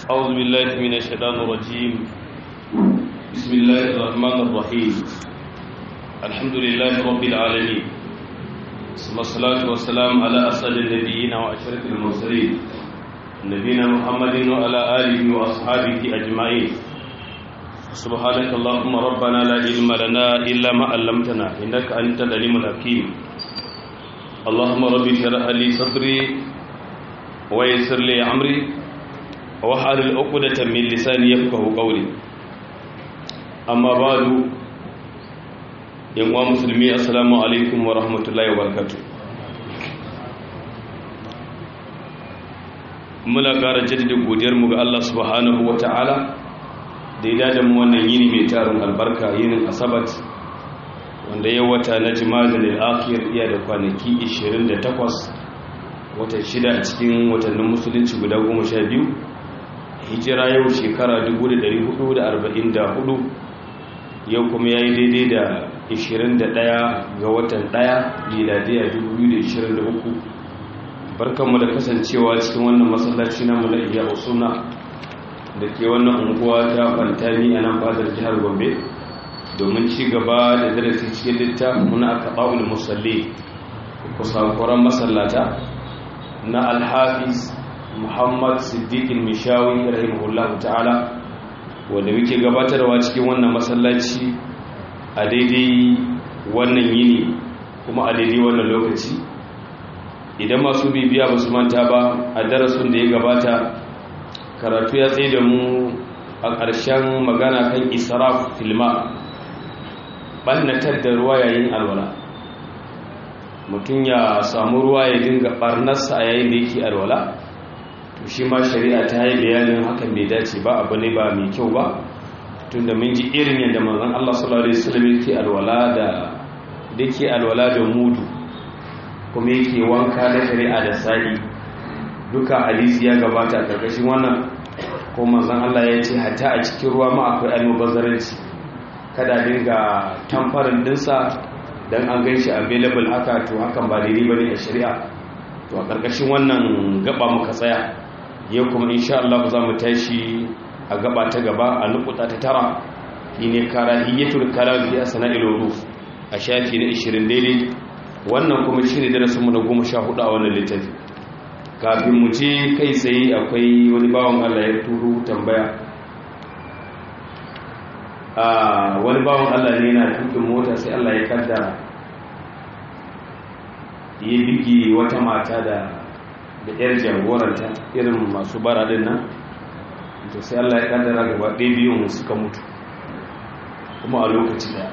أعوذ بالله من الشيطان الرجيم بسم الله الرحمن الرحيم الحمد لله رب العالمين ثم الصلاة والسلام على أسعد النبيين وأشرف المرسلين نبينا محمد وعلى آله وأصحابه أجمعين سبحانك اللهم ربنا لا علم لنا إلا ما علمتنا إنك أنت العليم الحكيم اللهم رب اشرح لي صدري ويسر لي أمري وحلل عقدة من لساني يفقه قولي أما بعد yan uwa musulmi assalamu alaikum wa rahmatullahi wa barakatuh muna ƙara jaddada godiyarmu ga Allah subhanahu wa ta'ala da ya dada mu wannan yini mai tarin albarka yinin asabat wanda ya wata na jima'a da akhir iya da kwanaki 28 watan shida a cikin watannin musulunci guda 12 hijira yau shekara 1444 yau kuma ya yi daidai da 21 ga watan 1 miladiyya 2023 barkanmu da kasancewa cikin wannan masallaci na mulaiya usuna da ke wannan unguwa ta fantami a nan fadar jihar gombe domin ci gaba da darasi cikin littafin muna aka ɓa'ul musalli kusakuran masallata na alhafiz muhammad siddiqin mishawi rahimahullahu ta'ala wanda muke gabatarwa cikin wannan masallaci a daidai wannan yini kuma a daidai wannan lokaci idan masu bibiya ba su manta ba a darasin da ya gabata karatu ya tsaye da mu a ƙarshen magana kan israf filma ɓannatar da ruwa yayin alwala mutum ya samu ruwa ya dinga ɓarnarsa a yayin da yake alwala to shi ma shari'a ta yi bayanin hakan bai dace ba abu ne ba mai kyau ba tun da mun ji irin yadda manzon Allah sallallahu alaihi wasallam yake alwala da dake alwala da mudu kuma yake wanka na shari'a da sa'i duka hadisi ya gabata a karkashin wannan ko manzon Allah ya ce hatta a cikin ruwa ma akwai almubazzaranci kada dinga tamfarin dinsa dan an gan shi available haka to hakan ba daidai bane a shari'a to a karkashin wannan gaba muka tsaya yau kuma insha Allah za mu tashi a gaba ta gaba a nukuta ta tara shine karahiyatul kalam fi asna'il wuruf a shafi na 20 daidai wannan kuma shine darasin mu na 14 a wannan littafi kafin mu je kai tsaye akwai wani bawan Allah ya turo tambaya a wani bawan Allah ne yana tukin mota sai Allah ya kaddara ya bigi wata mata da da yar jagoranta irin masu bara din nan to sai Allah ya kaddara gaba ɗaya biyun suka mutu kuma a lokaci daya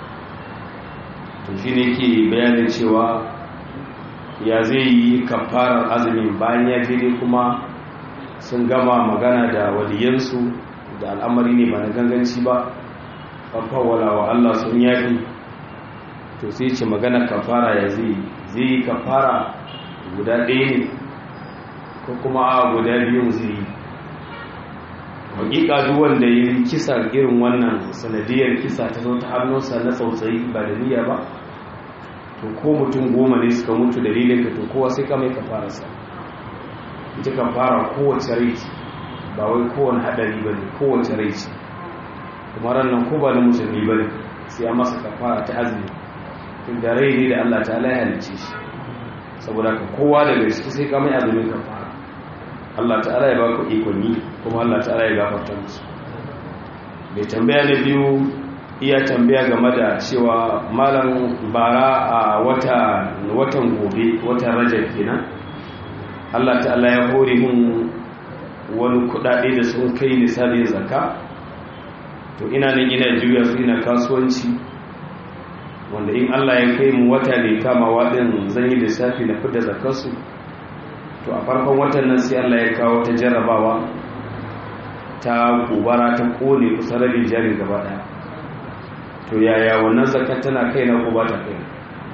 to shi ne ke bayanin cewa ya zai yi kafarar azumin bayan ya jere kuma sun gama magana da waliyansu da al'amari ne ba na ganganci ba fafawala wa Allah sun yafi to sai ce magana kafara ya zai zai yi kafara guda ɗaya ne ko kuma a guda biyun zai yi hakika duk wanda ya yi kisa irin wannan sanadiyar kisa ta zo ta hannunsa na tsautsayi ba da niyya ba to ko mutum goma ne suka mutu dalilin ka to kowa sai ka mai kafararsa ita kafara kowace rai ce ba wai kowane haɗari ba ne kowace rai ce kuma ranar ko ba na musulmi ba ne sai an masa kafara ta azumi da rai ne da allah ta ya halice shi saboda ka kowa daga ciki sai ka mai azumin kafara Allah ta'ala ya baka ikon yi kuma Allah ta'ala ya gafarta musu mai tambaya na biyu iya tambaya game da cewa malam bara a wata watan gobe watan rajab kenan Allah ta'ala ya hore mun wani kudade da sun kai nisabin zakka to ina nan ina juya su ina kasuwanci wanda in Allah ya kai mu wata ne kama wadin zan yi lissafi na fidda zakarsu to a farkon watan nan sai Allah ya kawo ta jarrabawa ta gobara ta kone kusa rabin jari gaba daya to yaya wannan zakat tana kai na ko ba ta kai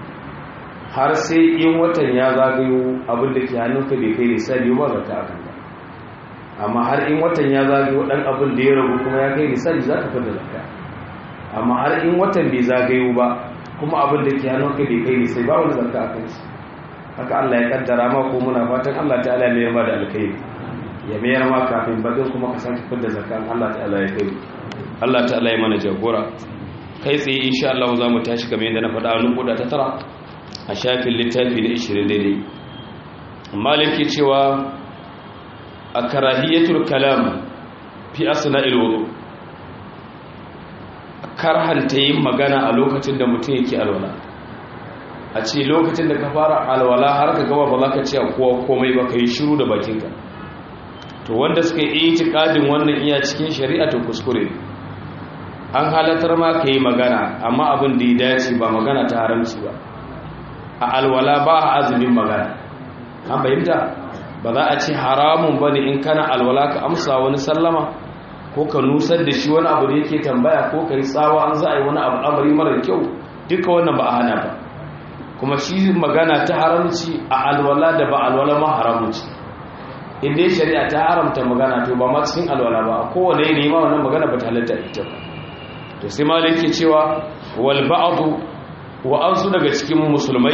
har sai in watan ya zagayo abin da ke hannunka bai kai misali ba zakka akan ba amma har in watan ya zagayo dan abin da ya rabu kuma ya kai misali za ka fada zakka amma har in watan bai zagayo ba kuma abin da ke hannunka bai kai misali ba wani zakka akan shi haka Allah ya kaddara ma ko muna fatan Allah ta'ala ne ya bada alkhairi ya mayar ma kafin bakin kuma ka sake fidda zakan Allah ta'ala ya kai Allah ta'ala ya mana jagora kai tsaye insha Allah za mu tashi kamar yadda na faɗa wani kuda ta tara a shafin littafi na 20 daidai maliki cewa a karahiyatul kalam fi asna'il wudu karhanta yin magana a lokacin da mutum yake alwala a ce lokacin da ka fara alwala har ka gaba ba za ka ce a kowa komai ba ka yi shiru da bakinka to wanda suka yi itikadin wannan iya cikin shari'a to kuskure an halatar ma ka yi magana amma abin da ya dace ba magana ta haramci ba a alwala ba a azumin magana an fahimta ba za a ce haramun ba ne in kana alwala ka amsa wani sallama ko ka nusar da shi wani abu da yake tambaya ko ka yi tsawa an za a yi wani amari mara kyau duka wannan ba a hana ba kuma shi magana ta haramci a alwala da ba alwala ma haramci inda shari'a ta haramta magana to ba ma cikin alwala ba a kowane yanayi ma wannan magana ba ta halatta ita ba to sai ma da yake cewa wal ba'du wa ansu daga cikin musulmai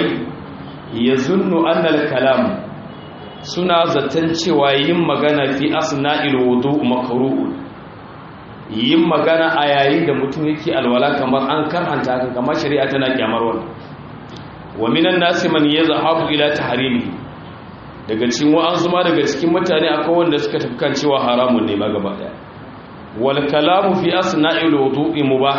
yazunnu anna al kalam suna zaton cewa yin magana fi asna'il wudu makruh yin magana a yayin da mutum yake alwala kamar an karhanta haka kamar shari'a tana kyamar wannan wa minan nasi man yazhabu ila tahrimi daga cikin wa'ansu ma daga cikin mutane akwai wanda suka tafi kan cewa haramun ne ma gaba daya wal kalamu fi asna'il wudu'i mubah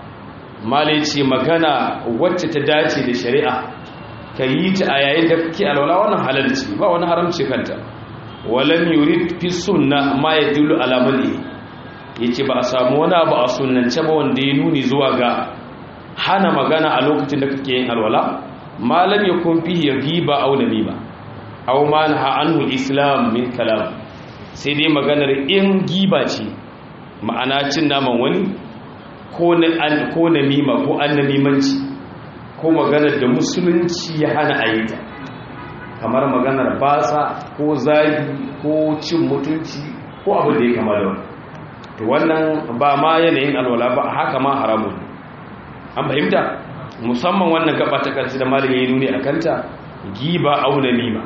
malai ce magana wacce ta dace da shari'a ka yi ta a yayin da kake alwala wannan halalci ba wani haramci kanta walam yurid fi sunna ma yadullu ala mali yace ba a samu wani abu a sunnance ba wanda ya nuni zuwa ga hana magana a lokacin da kake yin alwala malam yakun fihi ghiba aw namima aw ma naha anhu islam min kalam sai dai maganar in giba ce ma'ana cin naman wani ko na ko namima ko annamimanci ko maganar da musulunci ya hana a yi ta kamar maganar basa ko zagi ko cin mutunci ko abin da ya kama da wani to wannan ba ma yanayin alwala ba haka ma haramun an fahimta musamman wannan gaba ta kansu da malin ya nuni a kanta giba auna nima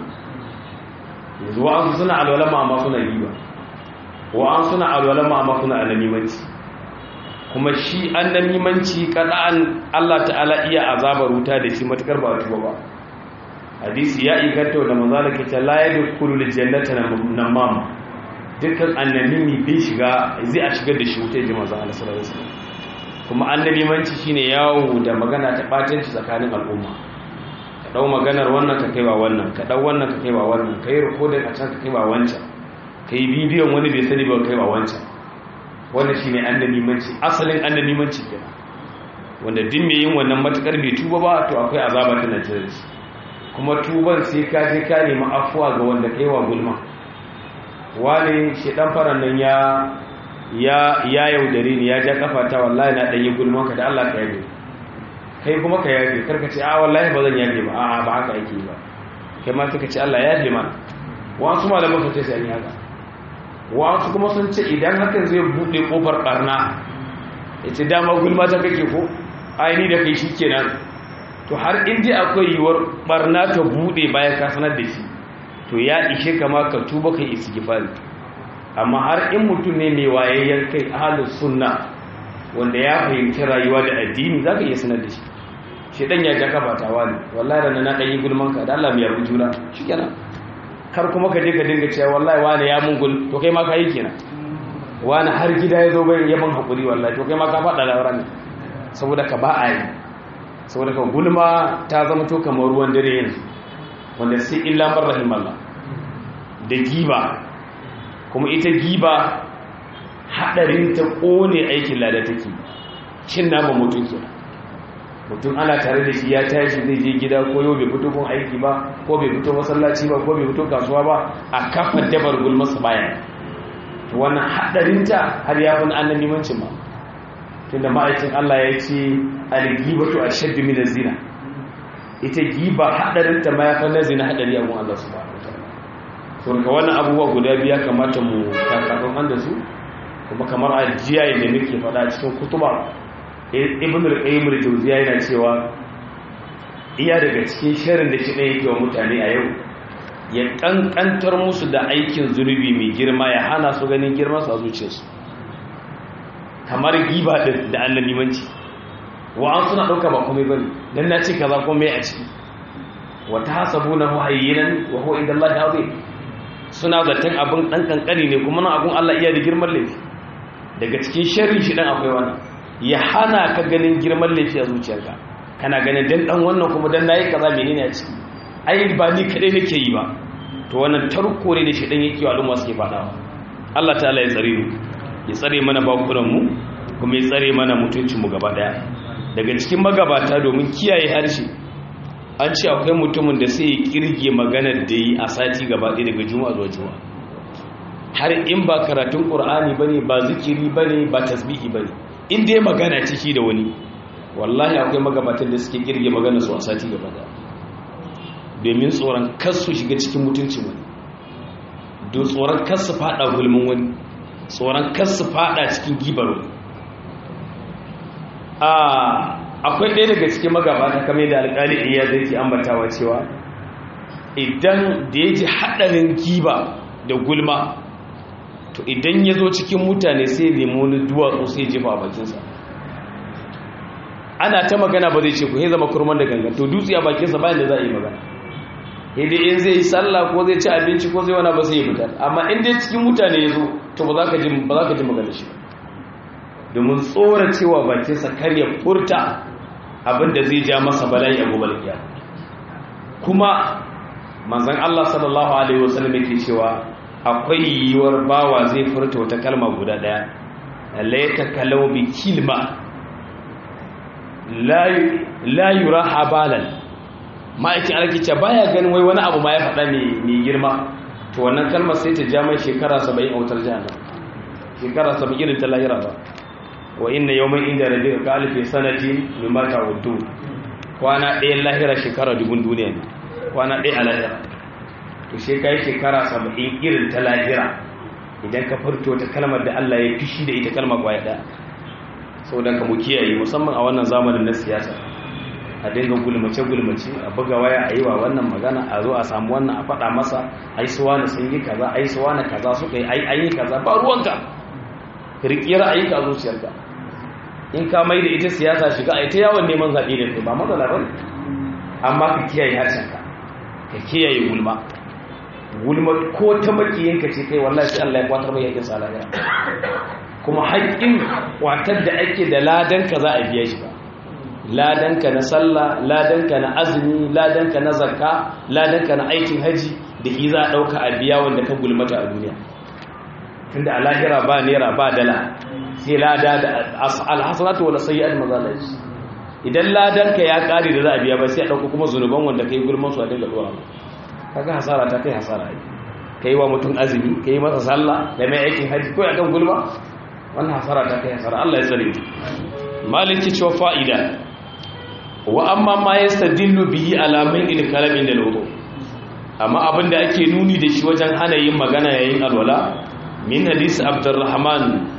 yanzu wa'an suna alwala ma amma suna giba wa'an suna alwala ma amma suna ananimanci kuma shi annamimanci kada'an Allah ta'ala iya azabar wuta da shi matukar ba tuba ba hadisi ya inganta da manzala ke ta la yadkhulu aljannata namam dukkan annamimi bai shiga zai a shigar da shi wuta ji manzo Allah sallallahu alaihi wasallam kuma annamimanci shine yawo da magana ta batanci tsakanin al'umma ka dau maganar wannan ka kaiwa wannan ka dau wannan ka kaiwa wannan kai recording a can ka kaiwa wancan kai bidiyon wani bai sani ba kaiwa wancan wannan shine annamimanci asalin annamimanci kenan wanda din mai yin wannan matukar bai tuba ba to akwai azaba ta nan shi kuma tuban sai ka je ka nemi afuwa ga wanda kai wa gulma wani shedan faran nan ya ya ya yaudare ni ya ja kafa ta wallahi na dan yi gulman ka da Allah ka yabe kai kuma ka yabe karka ce a wallahi ba zan yabe ba a ba haka yake ba kai ma suka ce Allah ya yabe mana wasu malaman sun ce sai an yi haka wasu kuma sun ce idan hakan zai buɗe ƙofar ɓarna ya ce dama gulma ta kake ko aini da kai shi kenan to har inda akwai yiwuwar ɓarna ta buɗe bayan ka sanar da shi to ya ishe kama ka tuba kai istighfari amma har in mutum ne mai wayayyen kai ahlus sunna wanda ya fahimci rayuwa da addini zaka iya sanar da shi shi dan ya ja kafa ta wani wallahi da na dan yi gulman ka da Allah mai yarbu juna shikenan kar kuma ka je ka dinga cewa wallahi wani ya mun gul to kai ma ka yi kenan wani har gida ya zo bai yaban hakuri wallahi to kai ma ka faɗa labaran saboda ka ba a yi saboda ka gulma ta zama to kamar ruwan dare yanzu wanda sai illa mar rahimallah da giba kuma ita giba hadarin ta kone aikin lada take cin nama mutum kenan mutum ana tare da shi ya tashi zai je gida ko yau bai fito kun aiki ba ko bai fito masallaci ba ko bai fito kasuwa ba a kafa dabar gulmasa baya to wannan hadarinta har ya fi annan limancin ma tunda ma'aikin Allah ya ce al-gibatu ashaddu min az-zina ita giba hadarinta ma ya fi na zina hadari a gun Allah subhanahu wataala to ka wannan abubuwa guda biya kamata mu kakafan an da su kuma kamar ajiya yadda nake faɗa cikin kutuba ibn al-qayyim al-jawziya yana cewa iya daga cikin sharrin da shi ɗaya yake wa mutane a yau ya kankantar musu da aikin zunubi mai girma ya hana su ganin girman su a zuciyarsu kamar giba din da annabimanci wa an suna dauka ba komai bane dan na ce kaza komai a ciki wa tahsabunahu hayyinan wa huwa inda Allah azim suna zaton abin dan kankani ne kuma nan abin Allah iya da girman laifi daga cikin sharri shi dan akwai wannan ya hana ka ganin girman laifi a zuciyarka kana ganin dan dan wannan kuma dan nayi kaza menene a ciki ai ba ni kadai nake yi ba to wannan tarko ne da shi dan yake wa al'umma suke fadawa Allah ta'ala ya tsare mu ya tsare mana bakunan mu kuma ya tsare mana mutuncin mu gaba daya daga cikin magabata domin kiyaye harshe an ce akwai mutumin da sai ya kirge maganar da yi a sati gaba ɗaya daga juma'a zuwa juma'a har in ba karatun ƙur'ani ba ne ba zikiri ba ne ba tasbihi ba ne in dai magana ciki da wani wallahi akwai magabatan da suke kirge magana su a sati gaba ɗaya domin tsoron kasu shiga cikin mutuncin wani don tsoron kasu faɗa gulmin wani tsoron kasu faɗa cikin gibar wani akwai ɗaya daga cikin magabata kamar da alƙali iya zai ke ambatawa cewa idan da ya ji haɗarin giba da gulma to idan ya zo cikin mutane sai nemo wani duwatsu sai jefa a bakinsa ana ta magana ba zai ce ku zama kurman da gangan to dutse a bakinsa bayan da za a yi magana yadda in zai yi sallah ko zai ci abinci ko zai wana ba sai yi fitar amma in dai cikin mutane ya zo to ba za ka ji magana shi domin tsora cewa bakinsa kar ya furta abinda zai ja masa bala'i a gobe da kuma manzon Allah sallallahu alaihi wasallam yake cewa akwai yiwuwar bawa zai furta wata kalma guda daya la yatakallamu bi kilma la la yura habalan ma'aikin alkice baya ganin wai wani abu ma ya faɗa mai girma to wannan kalmar sai ta ja mai shekara 70 a wutar jahannam shekara 70 irin ta lahira ba wa inna yawman inda rabbika ka alfi sanati mimma ta'uddu kwana ɗaya lahira shekara dubun duniya ne kwana ɗaya a lahira to sai kai shekara 70 irin ta lahira idan ka furto ta kalmar da Allah ya fishi da ita kalmar kwaya ɗaya saboda ka mu kiyaye musamman a wannan zamanin na siyasa a dinga gulmace gulmace a buga waya a yi wa wannan magana a zo a samu wannan a faɗa masa ai suwa na sun yi kaza ai suwa na kaza suka yi ai an yi kaza ba ruwanka riƙi ra'ayinka a zuciyarka in ka mai da ita siyasa shiga a ita yawon neman zaɓe da kai ba matsala ba amma ka kiyaye harshenka ka kiyaye gulma gulma ko ta makiyinka ce kai wallahi sai Allah ya kwatar mai yakin sa lahira kuma haƙƙin kwatar da ake da ladanka za a biya shi ba ladanka na sallah ladanka na azumi ladanka na zakka ladanka na aikin haji da shi za a ɗauka a biya wanda ka gulmata a duniya tunda a lahira ba naira ba dala sai lada da alhassanatu wala sayyi'at mazalaji idan ladanka ya kare da za a biya ba sai a dauko kuma zunuban wanda kai gulman su a dinga dora kaga hasara ta kai hasara ai kai wa mutum azumi kai masa sallah da mai aikin haji ko akan gulma wannan hasara ta kai hasara Allah ya tsare maliki cewa fa'ida wa amma ma yastadillu bihi alamin il kalam inda wudu amma abinda ake nuni da shi wajen hana yin magana yayin alwala min hadisi abdurrahman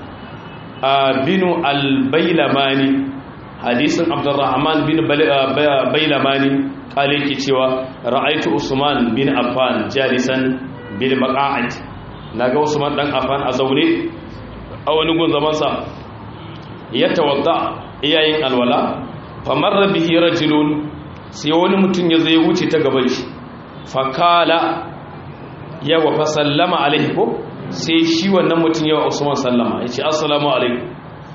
binu albailamani hadisin abdurrahman bin bailamani kale ke cewa ra'aitu usman bin affan jalisan bil maqa'id naga usman dan affan a zaune a wani gun zaman sa ya tawadda iyayin alwala famarra bihi rajulun sai wani mutum ya zo ya wuce ta gaban shi fakala ya wa fa sallama alaihi ko sai shi wannan mutum yawa usman sallama ya ce assalamu alaikum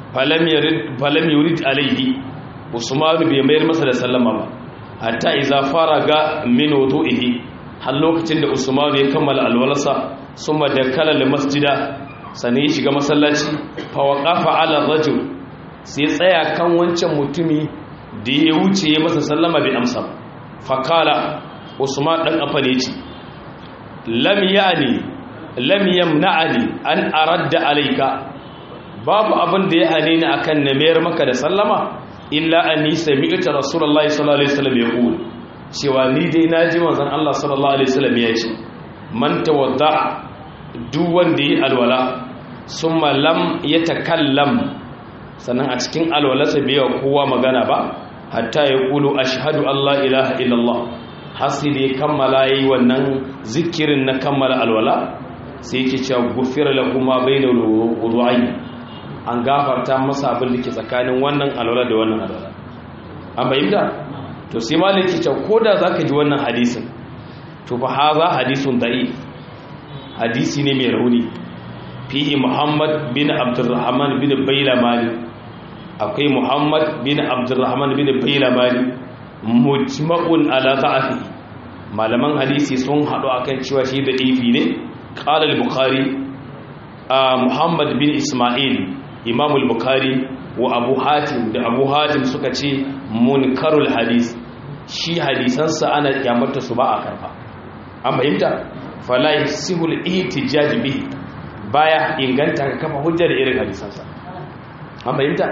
falam yurid alaihi usman bai mayar masa da sallama ba hatta iza fara ga min wudu'ihi har lokacin da usman ya kammala alwalarsa summa da kalal masjida sannan ya shiga masallaci fa waqafa ala rajul sai tsaya kan wancan mutumi da ya wuce ya masa sallama bai amsa fa kala usman dan afa ne ce lam ya'ni lam yamna'ani an aradda alayka babu abin da ya hane ni akan na mayar maka da sallama illa anni sami'tu rasulullahi sallallahu alaihi wasallam yaqul cewa ni dai naji manzon Allah sallallahu alaihi wasallam ya ce man tawadda duk wanda yi alwala summa lam yatakallam sannan a cikin alwalarsa bai wa kowa magana ba hatta ya kulu ashhadu Allah ilaha illallah hasi da ya kammala yayi wannan zikirin na kammala alwala sai yake cewa gufira lahu ma bainal wudu'ayn an gafarta masa abin da ke tsakanin wannan alwala da wannan alwala an bayyana to sai malaki ce koda zaka ji wannan hadisin to fa haza hadisun da'if hadisi ne mai rauni fihi muhammad bin abdurrahman bin bailamani akwai muhammad bin abdurrahman bin bailamani mujma'un ala da'afi malaman hadisi sun hadu akan cewa shi da ifi ne qala al-bukhari muhammad bin isma'il imam al-bukhari wa abu hatim da abu hatim suka ce munkarul hadis shi hadisansa ana kyamarta su ba a karfa an fahimta fala yasihul ihtijaj bihi baya inganta ka kafa hujja da irin hadisansa an fahimta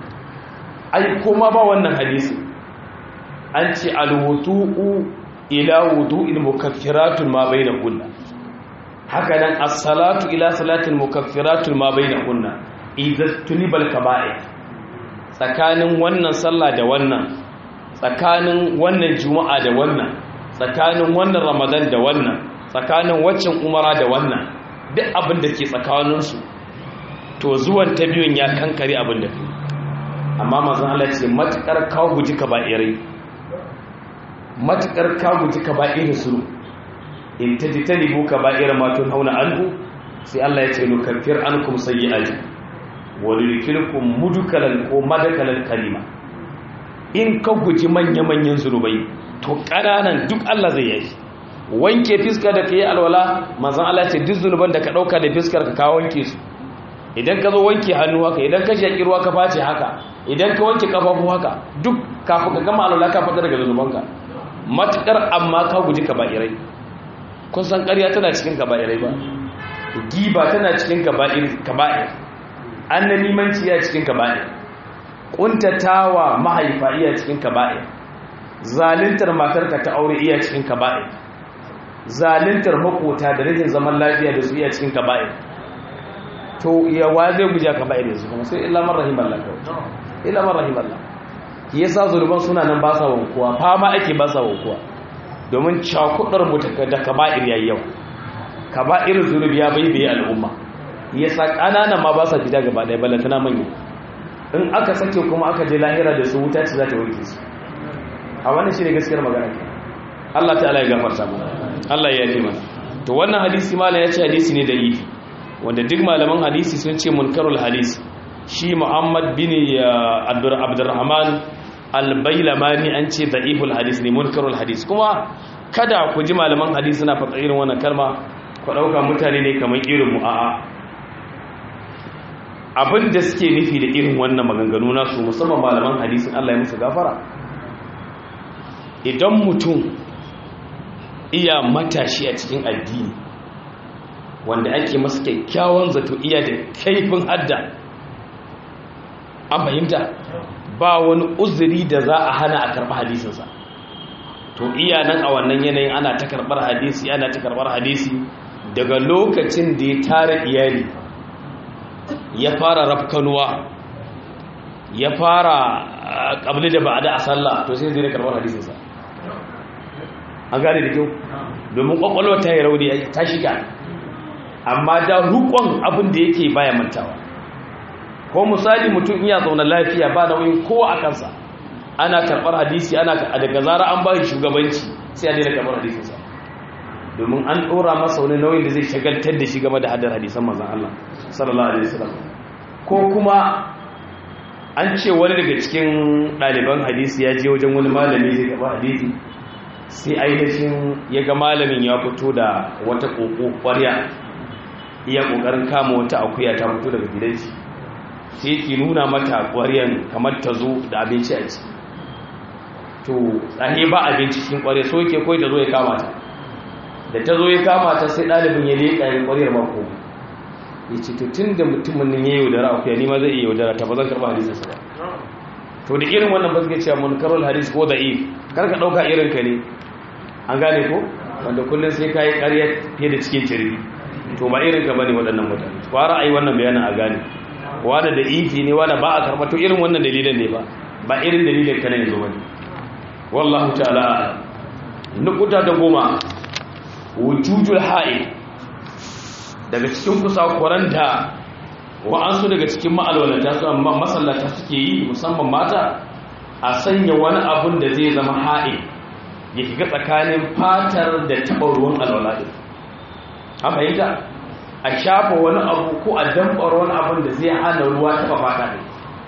ai kuma ba wannan hadisi an ce alwudu'u ila wudu'il mukaffiratun ma bainahunna haka nan as-salatu ila salatin mukaffiratun ma bainahunna idan tunibal kaba'ir tsakanin wannan sallah da wannan tsakanin wannan juma'a da wannan tsakanin wannan ramadan da wannan tsakanin waccan umara da wannan duk abin da ke tsakaninsu to zuwan ta biyun ya kankare abin da amma mazan Allah ce matukar ka guji ka ba'irai matukar ka guji ka ba'irai su in ta ji ta libu ka ba'irai matun hauna anhu sai Allah ya ce nukaffir ankum sayyi'ati wa nudkhilukum mudkalan ko madakalan kalima in ka guji manya-manyan zunubai to ƙananan duk Allah zai yi wanke fiska da ka yi alwala mazan Allah ce duk zunuban da ka ɗauka da fiskar ka kawo wanke su idan ka zo wanke hannu haka idan ka shaƙi ruwa ka face haka idan ka wanke ƙafafu haka duk kafin ka gama alwala ka fita daga zunubanka matuƙar amma ka guji kaba'irai kun san ƙarya tana cikin kaba'irai ba giba tana cikin kaba'ir annamimanci ya cikin kaba'ir kuntatawa mahaifa iya cikin kaba'ir zalintar matarka ta aure iya cikin kaba'ir zalintar makota da rajin zaman lafiya da su iya cikin kaba'ir to yawa zai guja kaba'ir yanzu kuma sai illa man rahimallah kawai illa man rahimallah ki yasa zurban suna nan ba sa wankuwa fama ake ba sa wankuwa domin cakudar mu da kaba'ir yayi yau kaba'ir zunubi ya baibaye al'umma yasa ƙananan ma ba sa fita gaba ɗaya ballantana manya in aka sake kuma aka je lahira da su wuta ce za ta wanke su a wannan shi ne gaskiyar magana ke Allah ta'ala ya gafarta mu Allah ya yi mana to wannan hadisi malam ya ce hadisi ne da ifi wanda duk malaman hadisi sun ce munkarul hadisi shi Muhammad bin Abdurrahman al-Bailamani an ce da'iful hadisi ne munkarul hadisi kuma kada ku ji malaman hadisi suna faɗa irin wannan kalma ku ɗauka mutane ne kamar irin mu a'a abin da suke nufi da irin wannan maganganu nasu musamman malaman hadisin Allah ya musu gafara idan mutum iya matashi a cikin addini wanda ake masa kyakkyawan zato iya da kaifin hadda an fahimta ba wani uzuri da za a hana a karɓar hadisinsa to iya nan a wannan yanayin ana ta karɓar hadisi ana ta karɓar hadisi daga lokacin da ya tara iyali ya fara rafkanuwa ya fara ƙabli da ba'ada a sallah to sai zai karɓar hadisinsa an gane da kyau domin ƙwaƙwalwa ta yi rauni ta shiga amma da rukon abin da yake baya mantawa ko misali mutum iya zaune lafiya ba nauyin kowa a kansa ana karɓar hadisi ana daga zara an ba shugabanci sai a daina karɓar hadisinsa domin an ɗora masa wani nauyin da zai shagaltar da shi game da hadar hadisan mazan Allah sallallahu alaihi wasallam ko kuma an ce wani daga cikin ɗaliban hadisi ya je wajen wani malami zai gaba hadisi sai ainihin ya ga malamin ya fito da wata ƙoƙo ƙwarya iya ƙoƙarin kama wata akuya ta fito daga gidanci sai ki nuna mata ƙwaryan kamar ta zo da abinci a ciki to tsaye ba abinci cikin ƙwarya so yake kawai ta zo ya kama ta da ta zo ya kama ta sai ɗalibin ya leƙa ya ƙwariyar mako ya ce to tun da mutumin nan ya yi yaudara akuya ni ma zai iya yaudara ta ba zan karɓa hadisinsa ba to da irin wannan ba suke cewa mun karol hadis ko da'if kar ka ɗauka irin ka ne an gane ko wanda kullum sai ka yi ƙarya fiye da cikin ciri to ba irin ka bane waɗannan mutane fara a yi wannan bayanin a gane wanda da ifi ne wanda ba a karɓa to irin wannan dalilin ne ba ba irin dalilin ka ne yanzu bane wallahu ta'ala nukuta da goma wujujul ha'i daga cikin kusakuran da wa'ansu daga cikin ma'alwalata su amma masallata suke yi musamman mata a sanya wani abun da zai zama ha'i ya shiga tsakanin fatar da taɓa ruwan alwala ɗin a fahimta a shafa wani abu ko a damɓar wani abun da zai hana ruwa taɓa fata ɗin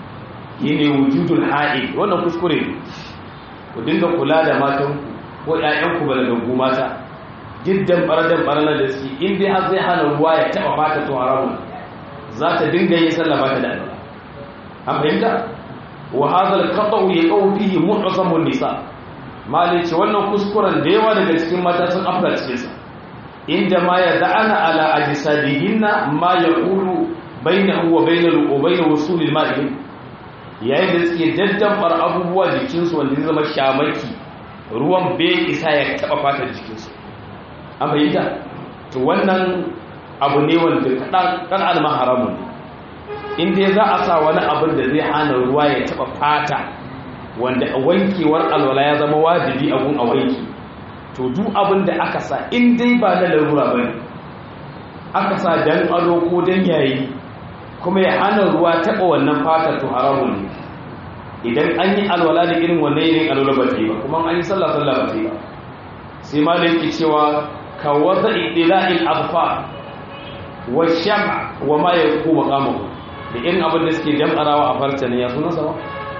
yi ne wujudul ha'i wannan kuskure ne ku dinga kula da matanku ko ‘ya'yanku ba daga gu mata giddan ɓaradar ɓaranar da suke in dai har zai hana ruwa ya taɓa fata to haramun za ta dinga yin sallah ba ta da alwala an fahimta wa hadal qata'u yaqaw fihi mu'zamun nisa mali ce wannan kuskuren da yawa daga cikin mata sun afla cikin sa inda ma ya da'ana ala ajsadihinna ma yaqulu bainahu wa bainal wa bain wusulil ma'i yayin da suke daddambar abubuwa jikinsu wanda zai zama shamaki ruwan bai isa ya taba fatar jikinsu an fahimta to wannan abu ne wanda kan alma haramun ne inda za a sa wani abin da zai hana ruwa ya taba fata wanda wankewar alwala ya zama wajibi abun a wanki to duk abin da aka sa in dai ba na larura ba ne aka sa dan ado ko dan yayi kuma ya hana ruwa taba wannan fata to haramun ne idan an yi alwala da irin wannan yin alwala ba ta yi ba kuma an yi sallah sallah ba ta yi ba sai ma da yake cewa ka wata idila'il abfa wa shama wa ma ya ku maqamu da irin abin da suke jam'arawa a farta ne ya suna sama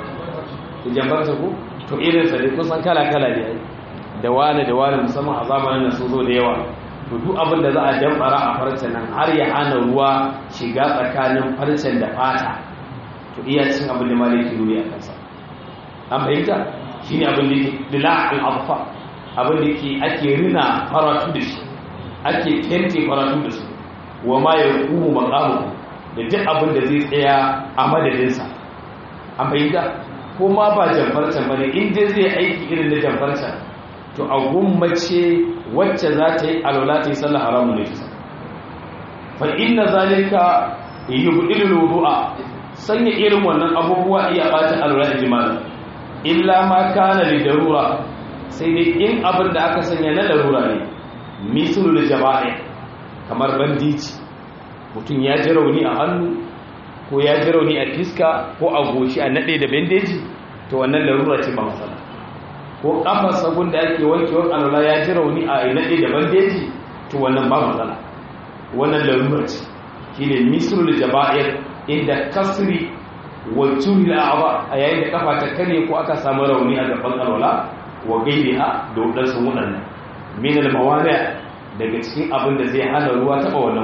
da jambarta ku to irin sa dai kusan kala kala ne da wani da wani musamman a zamanin nan sun zo da yawa to duk abin da za a jam'ara a farta nan har ya hana ruwa shiga tsakanin farcen da fata to iya cin abin da malaki nuni a kansa an fahimta shine abin da yake dila'ul abfa abin da yake ake rina faratu da shi ake kente faratu da su wa ma ya kuma makamu da duk abin da zai tsaya a madadinsa an fahimta ko ma ba jamfarcan ba ne inda zai aiki irin na jamfarcan to a gummace wacce za ta yi alwala ta yi sallah haramun ne ta fa inna zalika yubdilu wudu'a sanya irin wannan abubuwa iya bata alwala ijmalan illa ma kana li darura sai dai in abin da aka sanya na larura ne misalul jaba'i kamar bandici mutum ya ji rauni a hannu ko ya ji rauni a fiska ko a goshi a nade da bandeji to wannan larura ce ba matsala ko kafar sabon da ake wankewar alwala ya ji rauni a nade da bandeji to wannan ba matsala wannan larura ce shine misalul jaba'ir inda kasri wa tuhil a'ba a yayin da kafa ta kare ko aka samu rauni a gaban alwala wa gairiha da wadansu wadannan min al-mawani daga cikin abin da zai hana ruwa taba wannan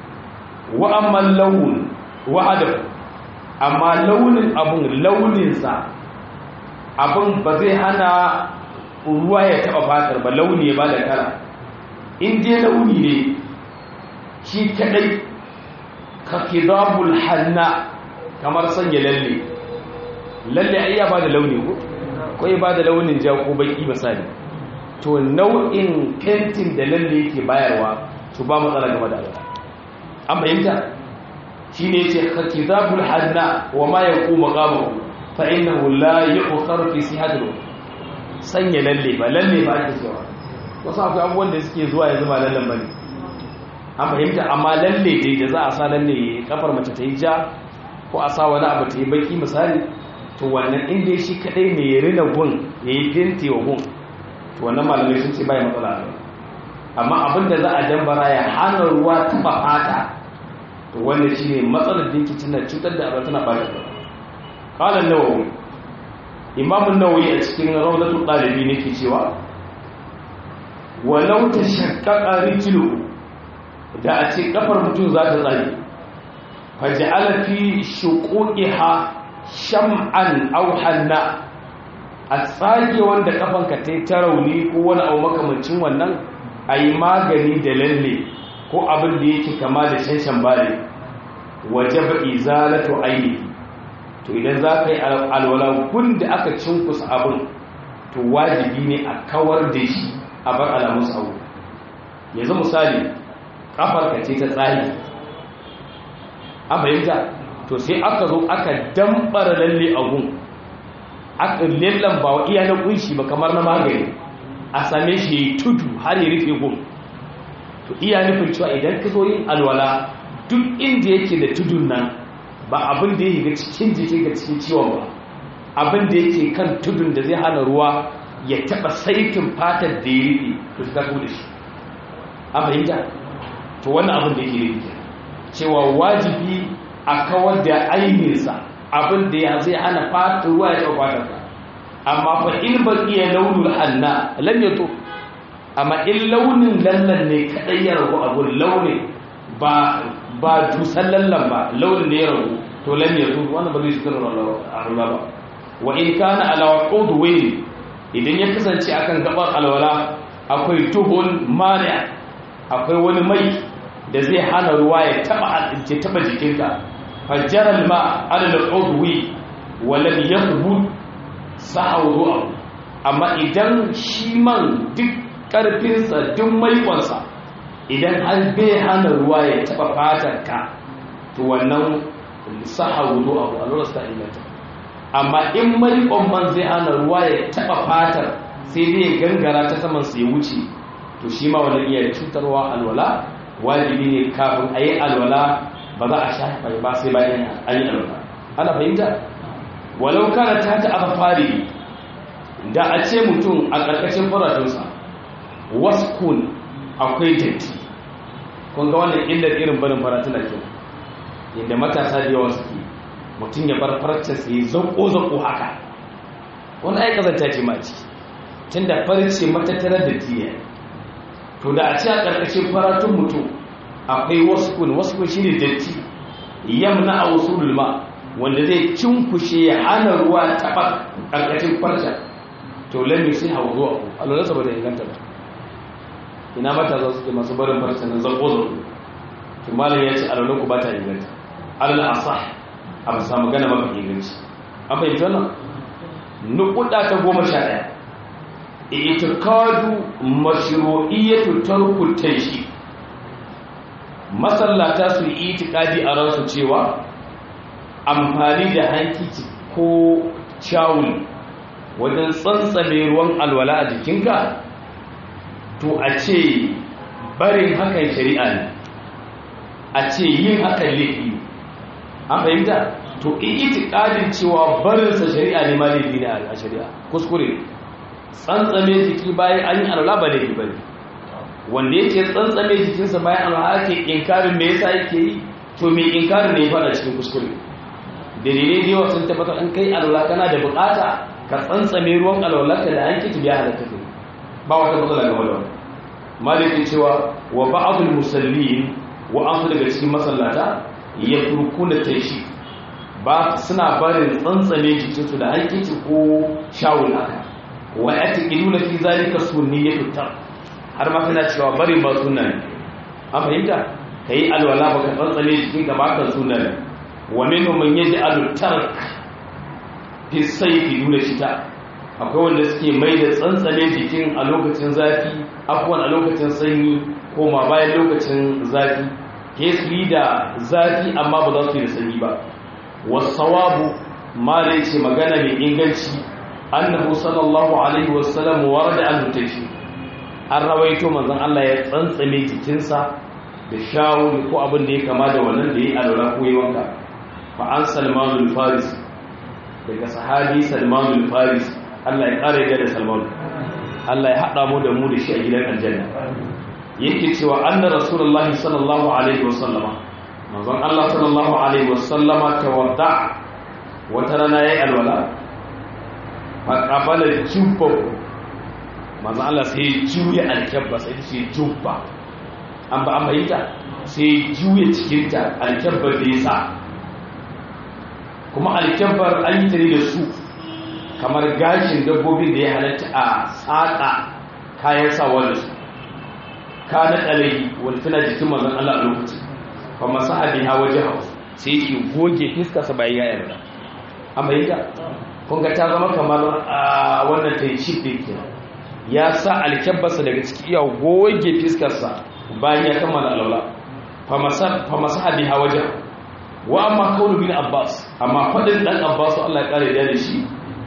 wa amma laun wa adab amma launin abun launin sa abun ba zai hana ruwa ya taba fatar ba launi ba da kala in je launi ne shi kadai ka kidabul hanna kamar sanya lalle lalle ai ya ba da launi ko ko ya ba da launin ja ko baki misali to nau'in fentin da lalle yake bayarwa to ba matsala game da alwa an fahimta shine yace khatizabul hanna wa ma yaqumu maqamuhu fa innahu la yu'khar fi sihatil sanya lalle ba lalle ba ake cewa wasu akwai abubuwan da suke zuwa yanzu ba lallen bane an fahimta amma lalle dai da za a sa lalle kafar mace ta yi ja ko a sa wani abu ta yi baki misali to wannan inda shi kadai ne ya rina gun ya yi fenti wa gun to wannan malamai sun ce bai matsala ne amma abin da za a dambara ya hana ruwa taba fata to wannan shi ne matsalar da yake tana cutar da abin tana bata ba qala an-nawawi imam an-nawawi a cikin rawdatul talibi nake cewa walau tashaqqaqa rijlu da a ce kafar mutum za ta tsare faj'ala fi shuquqiha sham'an aw hanna a tsage wanda kafanka ta yi ta rauni ko wani abu makamancin wannan a yi magani da lalle ko abin da yake kama da shanshan bare waje ba izalatu aini to idan za ka yi alwala gun da aka cinkusa abin to wajibi ne a kawar da shi a bar alamun abu yanzu misali kafarka ce ta tsari an fahimta to sai aka zo aka dambara lalle a gun aka lallan ba wa iya na kunshi ba kamar na magani a same shi tudu har ya rufe gun to iya nufin cewa idan ka zo yin alwala duk inda yake da tudun nan ba abin da ya ga cikin jiki ga cikin ciwon ba abin da yake kan tudun da zai hana ruwa ya taba saitin fatar da ya rufe to ta da shi a fahimta to wannan abin da yake rufe cewa wajibi a kawar da ainihinsa abin da ya zai hana fatar ruwa ya taba fatar ka amma fa in ba iya launin hanna lam yato amma in launin lallan ne kadai ya ragu abun launin ba ba dusan lallan ba launin ne ya ragu to lam yato wannan ba zai shigar a ruwa ba wa in kana ala udwi idan ya kasance akan gabar alwala akwai tuhun mani akwai wani mai da zai hana ruwa ya taba ya taba jikinka fajjaral ma ala al-udwi wa lam yathbut sa'awuwa amma idan shi man duk ƙarfinsa duk maikonsa idan an bai hana ruwa ya taɓa fatarka to wannan sa'awuwa abu a lura ta inganta amma in maikon man zai hana ruwa ya taɓa fatar sai dai gangara ta saman su ya wuce to shi ma wani iya cutarwa alwala wajibi ne kafin a yi alwala ba za a shafa ba sai bayan an yi alwala ana fahimta walau kana ta ta aka fari da a ce mutum a ƙarƙashin faratunsa waskun akwai datti kun ga wannan illar irin barin faratun da kyau yadda matasa da yawa suke mutum ya bar farcen sai zanko-zanko haka wani aika zanta ce ma ciki tun da farce matattarar da tiya to da a ce a ƙarƙashin faratun mutum akwai waskun waskun shi ne datti yamna a wasu lulma wanda zai cinkushe ya hana ruwa taɓa ƙarƙashin farca to lalle sai hau zuwa ku alwalarsa ba da inganta ba ina mata za su ke masu barin farca na zanko zanko to malam ya ce alwalarku ba ta inganta alal asah a ba samu gana mafi inganci an fahimci wannan nukuda ta goma sha ɗaya itikadu mashru'iyyatu tarku taishi masallata su yi itikadi a ransu cewa amfani da hankici ko shawul wajen tsantsame ruwan alwala a jikinka to a ce barin hakan shari'a ne a ce yin hakan laifi an fahimta to itikadin cewa barinsa shari'a ne ma laifi ne a shari'a kuskure tsantsame jiki bayan an yi alwala ba laifi ba ne wanda yake tsantsame jikinsa bayan alwala ake inkarin me yasa yake yi to me inkarin ne ya fada cikin kuskure dalilai da yawa sun tabbatar an kai alwala kana da bukata ka tsantsame ruwan alwalarka da an kici biya halatta kai ba wata matsala game da wannan malikin cewa wa ba'dul musallin wa an daga cikin masallata ya turkuna taishi ba suna barin tsantsame jikinsu da hankici ko shawul haka wa yataqiluna fi zalika sunniyatu tar har ma kana cewa barin ba sunna ne an fahimta kai alwala baka tsantsame jikinka ba ka sunna ne wa minhum man yaj'alu tark fi sayfi duna shita akwai wanda suke mai da tsantsane jikin a lokacin zafi afwan a lokacin sanyi ko ma bayan lokacin zafi ke su yi da zafi amma ba za su yi da sanyi ba wasawabu mala ce magana mai inganci annahu sallallahu alaihi wasallam warada an mutashi an rawaito manzon Allah ya tsantsame jikinsa da shawul ko abin da ya kama da wannan da ya alwala ko yi wanka fa an salmanul faris daga sahabi salmanul faris Allah ya kare da salman Allah ya hada mu da mu da shi a gidan aljanna yake cewa anna rasulullahi sallallahu alaihi wasallama manzon Allah sallallahu alaihi wasallama tawadda wata rana yayi alwala fa qabala jubba manzon Allah sai juya alkabba sai shi jubba an ba an bayyana sai juya cikin ta alkabba da yasa kuma alkabbar an yi tare da su kamar gashin dabbobin da ya halatta a tsaka kayan sawa da su ka na ɗalayi wani tana jikin mazan Allah a lokaci ba masu haɗin hawa jihar sai yake goge fiskarsa bayan ya yarda an bayyana kun ga ta zama kamar a wannan ta yi cif ɗin ke ya sa alkyabbarsa daga ciki iya goge fiskarsa bayan ya kammala alaula fa masu haɗin hawa jihar wa amma kaunu bin abbas amma faɗin ɗan abbas Allah ya ƙare da shi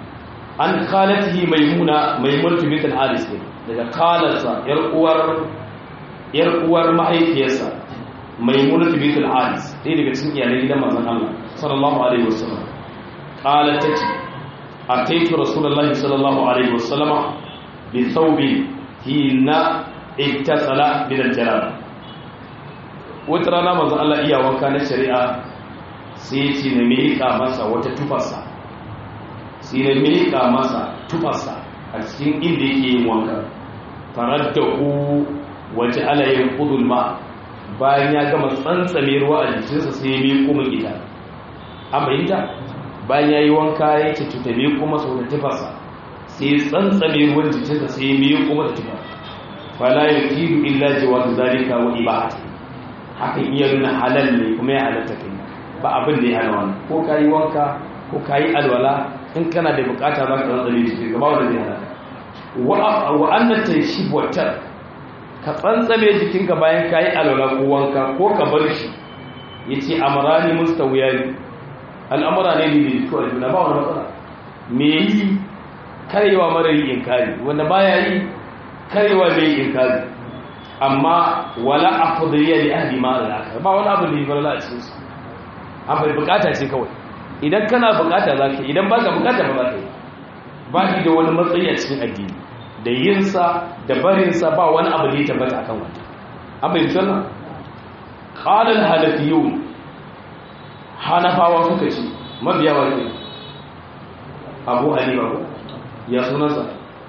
an khalatihi maimuna maimunatu bint al-haris daga khalarsa yar uwar yar uwar mahaifiyarsa maimunatu bint al-haris dai daga cikin iyalan gidan manzon Allah sallallahu alaihi wasallam qalat tati ataitu rasulullahi sallallahu alaihi wasallama bi thawbi hina ittasala bil jalal wata rana manzon Allah iya wanka na shari'a sai ce na miƙa masa wata tufarsa sai na miƙa masa tufarsa a cikin inda yake yin wanka farar da ku waje alayin kudul ma bayan ya gama tsantsame ruwa a jikinsa sai ya miƙo min ita an bayyanta bayan ya yi wanka ya ce tuta miƙo masa wata tufarsa sai ya tsantsame ruwan jikinsa sai ya miƙo masa tufar fala ya kiru illa jawab zalika wa ibahati hakan iya nuna halal ne kuma ya halatta kai ba abin da ya hana wani ko ka yi wanka ko ka yi alwala in kana da bukata za ka tsantsare jiki gaba wanda zai hana wa annan ta shi buwatar ka tsantsame jikinka bayan ka yi alwala ko wanka ko ka bar shi ya ce amurani musta wuya ne al'amura ne ne ko a juna ba wani matsala me yi karewa mara yi inkari wanda baya yi karewa mai yi inkari amma wala afdaliya li ahli ma al ba wani abu da yi barla a cikin su an bai bukata ce kawai idan kana bukata za ka idan baka bukata ba za ka yi ba shi da wani matsayi a cikin addini da yinsa da barinsa ba wani abu da ya tabbata akan wata an bai tsalla qala al-halafiyun hanafawa suka ce mabiya wa ne abu hanifa ko ya sunansa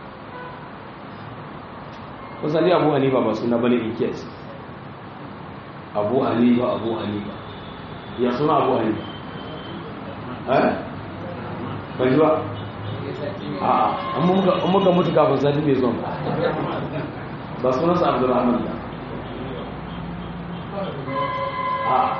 kusan abu hanifa ba suna bane ikiyas abu hanifa abu hanifa ya suna abu hanifa eh bai zuwa a an muka mutu kafin sati mai zuwa ba sunansa abdurrahman ba a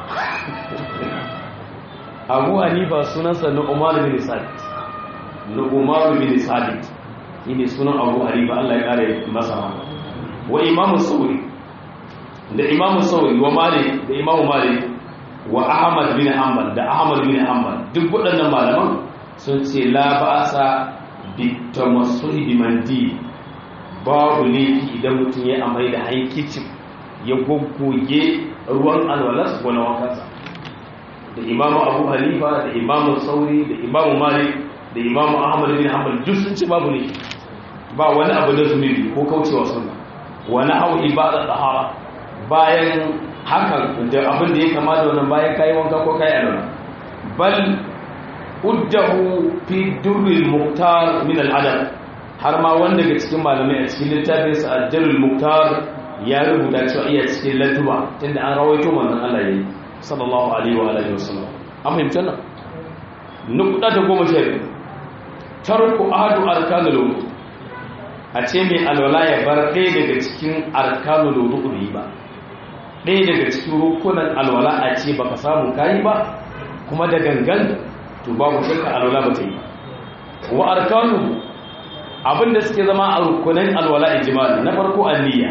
abu hanifa sunansa na umar bin sabit na umar bin sabit shi ne sunan abu hanifa allah ya kare masa wa imamu sauri da imamu sauri wa malik da imamu malik wa ahmad bin hanbal da ahmad bin hanbal duk waɗannan malaman sun ce la ba'asa bi tamassuhi bi mandi babu laifi idan mutum ya amai da hankicin ya goggoge ruwan alwalas ko na wankansa da imamu abu hanifa da imamu sauri da imamu malik da imamu ahmad bin hanbal duk sun ce babu laifi ba wani abu da zunubi ko kaucewa sunna wani hau ibada tahara bayan hakan da abin da ya kama da wannan bayan kayi wanka ko kayi alwala bal uddahu fi durril muqtar min al-adab har ma wanda daga cikin malamai a cikin littafin sa ad-durrul muqtar ya rubuta cewa iya cikin latuba tunda an rawaito manzon Allah yayi sallallahu alaihi wa alihi wasallam an fahimta nan nukuda ta goma sha biyu tarku ahadu arkanul wudu a ce mai alwala ya bar ɗaya daga cikin arkanul wudu ne ba ɗaya daga cikin rukunan alwala a ce baka samu kayi ba kuma da gangan to babu shakka alwala ba ta yi wa arkanu abinda suke zama a rukunan alwala ijmal na farko niyya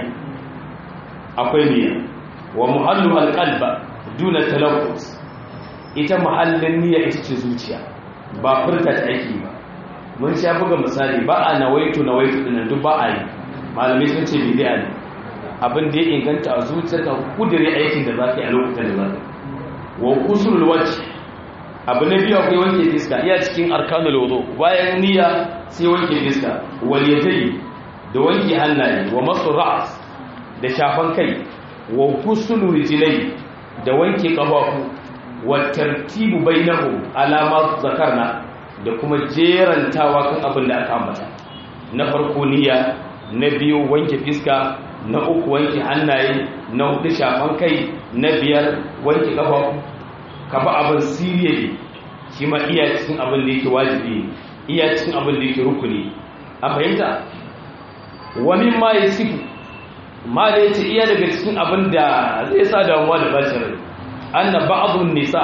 akwai niyya wa muhallu alqalba duna talaffuz ita muhallin niyya ita ce zuciya ba furta ta aiki ba mun sha buga misali ba a nawaitu nawaitu dinan duk ba a yi malamai sun ce bid'a ne abin da ya inganta a zuciyarka kudure aikin da za ka yi a lokacin da za ka wa kusurul wacce abu na biyu akwai wanke fiska iya cikin arkanul wudu bayan niyya sai wanke fiska wal yadayi da wanke hannaye wa masu ra's da shafan kai wa kusurul rijlai da wanke kafafu wa tartibu bainahum alama zakarna da kuma jerantawa kan abin da aka ambata na farko niyya na biyu wanke fiska na uku wanke hannaye na hudu shafan kai na biyar wanke kafa ka ba abin siriya ne shi ma iya cikin abin da yake wajibi iya cikin abin da yake rukuni a fahimta wani ma ya sifu ma da yace iya daga cikin abin da zai sa damuwa da bacin rai anna ba'dun nisa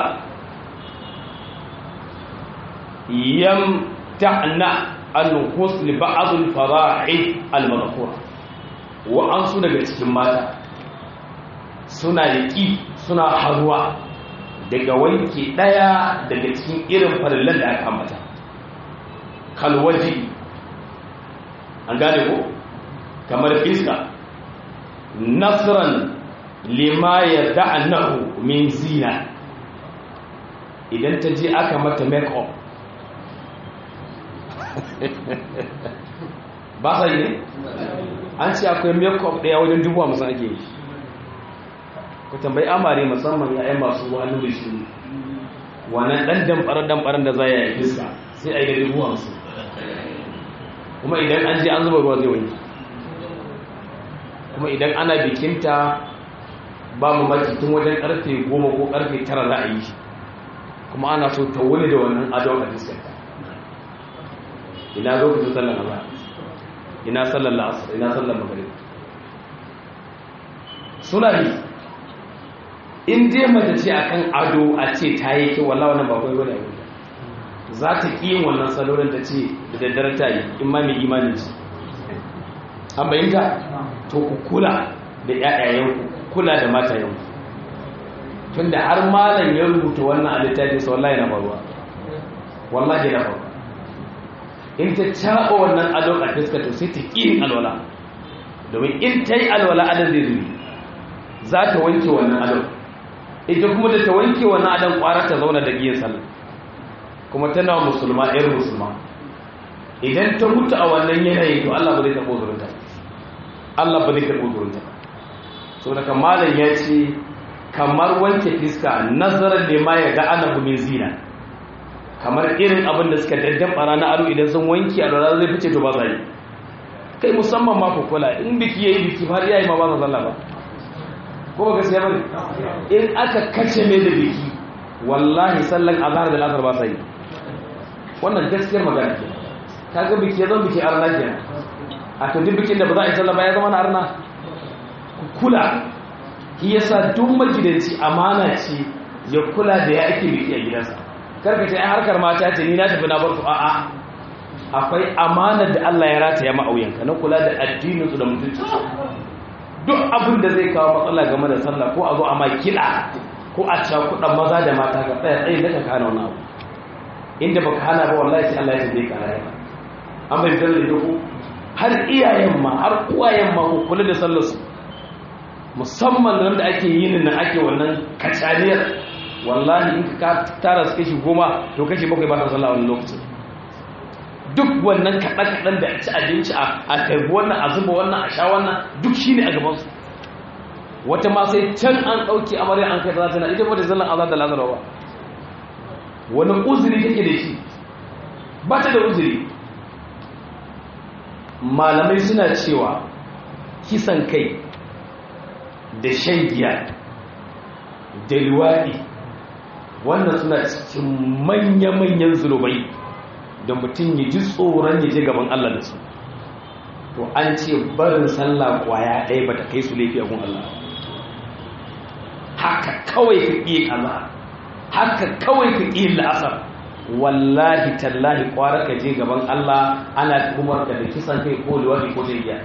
yam ta'na al-husl ba'd al-fara'id al-madhkura wa an su daga cikin mata suna yaki suna haruwa daga wanke daya daga cikin irin farillan da aka ambata kalwaji an gane ko kamar fiska nasran lima ya da'annahu min zina idan ta je aka mata make up ba sa yi ne an ce akwai make up daya wajen dubu hamsin ake yi ku tambayi amare musamman ya'yan masu wani da shi wannan ɗan damfarar-damfarar da za ya yi fiska sai a yi da dubu hamsin kuma idan an je an zuba ruwa zai wani kuma idan ana bikinta ba mu tun wajen karfe goma ko karfe tara za a yi shi kuma ana so ta wuni da wannan adon a fiskarta ina lokacin sallar azhar ina sallar la'asar ina sallar maghrib suna yi in dai mace ce akan ado a ce ta yi kyau wallahi wannan ba kai bane abin za ta ƙi yin wannan salolin ta ce da daddare ta yi in ma mai imanin ce an bayyanta to ku kula da ƴaƴayenku kula da matayenku tunda har malam ya rubuta wannan a littafin sa wallahi na faruwa wallahi na faruwa in ta caɓa wannan adon a fiska to sai ta ƙi yin alwala domin in ta yi alwala adon zai zubi za ta wanke wannan adon ita kuma da ta wanke wannan adon ƙwara ta zauna da giyan sallah kuma tana musulma ɗayar musulma idan ta mutu a wannan yanayi to Allah ba zai karɓo zurinta Allah ba zai karɓo zurinta so daga malam ya ce kamar wanke fiska nazarar da ma ya ga ana min zina kamar irin abin da suka daddan bara na ado idan sun wanke a lura zai fice to ba za yi kai musamman ma kula in biki yayi biki har yayi ma ba za sallah ba ko ba gaskiya bane in aka kace mai da biki wallahi sallan azhar da asar ba sai wannan gaskiyar magana ke kaga biki zan biki arna ke a to duk bikin da ba za a yi sallah ba ya zama na arna kula shi yasa duk magidanci amana ce ya kula da ya ake biki a gidansa karka ce ai harkar mata ce ni na tafi na bar su a'a akwai amanar da Allah ya rataya ma'auyanka na kula da addinin su da mutunci duk abin da zai kawo matsala game da sallah ko a zo a ma kiɗa ko a cakuɗa maza da mata ka tsaya tsaye da ka kana wani abu inda baka hana ba wallahi sai Allah ya tabe ka rayuwa an bai da ku har iyayen ma har uwayen ma ku kula da sallar su musamman da ake yin nan ake wannan kacaniyar wallahi in ka tara su kashi goma to kashi bakwai ba ta sallah wani lokacin duk wannan kaɗan-kaɗan da ci abinci a karbi wannan a zuba wannan a sha wannan duk shi ne a gabansu wata ma sai can an ɗauki amarya an kai ta zata na ita wata zallan azar da lazarawa wani uzuri take da shi ba ta da uzuri malamai suna cewa kisan kai da shan giya da liwaɗi wannan suna cikin manya-manyan zunubai da mutum ya ji tsoron ya je gaban Allah da su to an ce barin sallah kwaya ɗaya ba ta kai su laifi a gun Allah haka kawai ka ƙi kaza haka kawai ka ƙi la'asar wallahi tallahi kwara ka je gaban Allah ana kuma da kisan kai ko liwadi ko jirgiya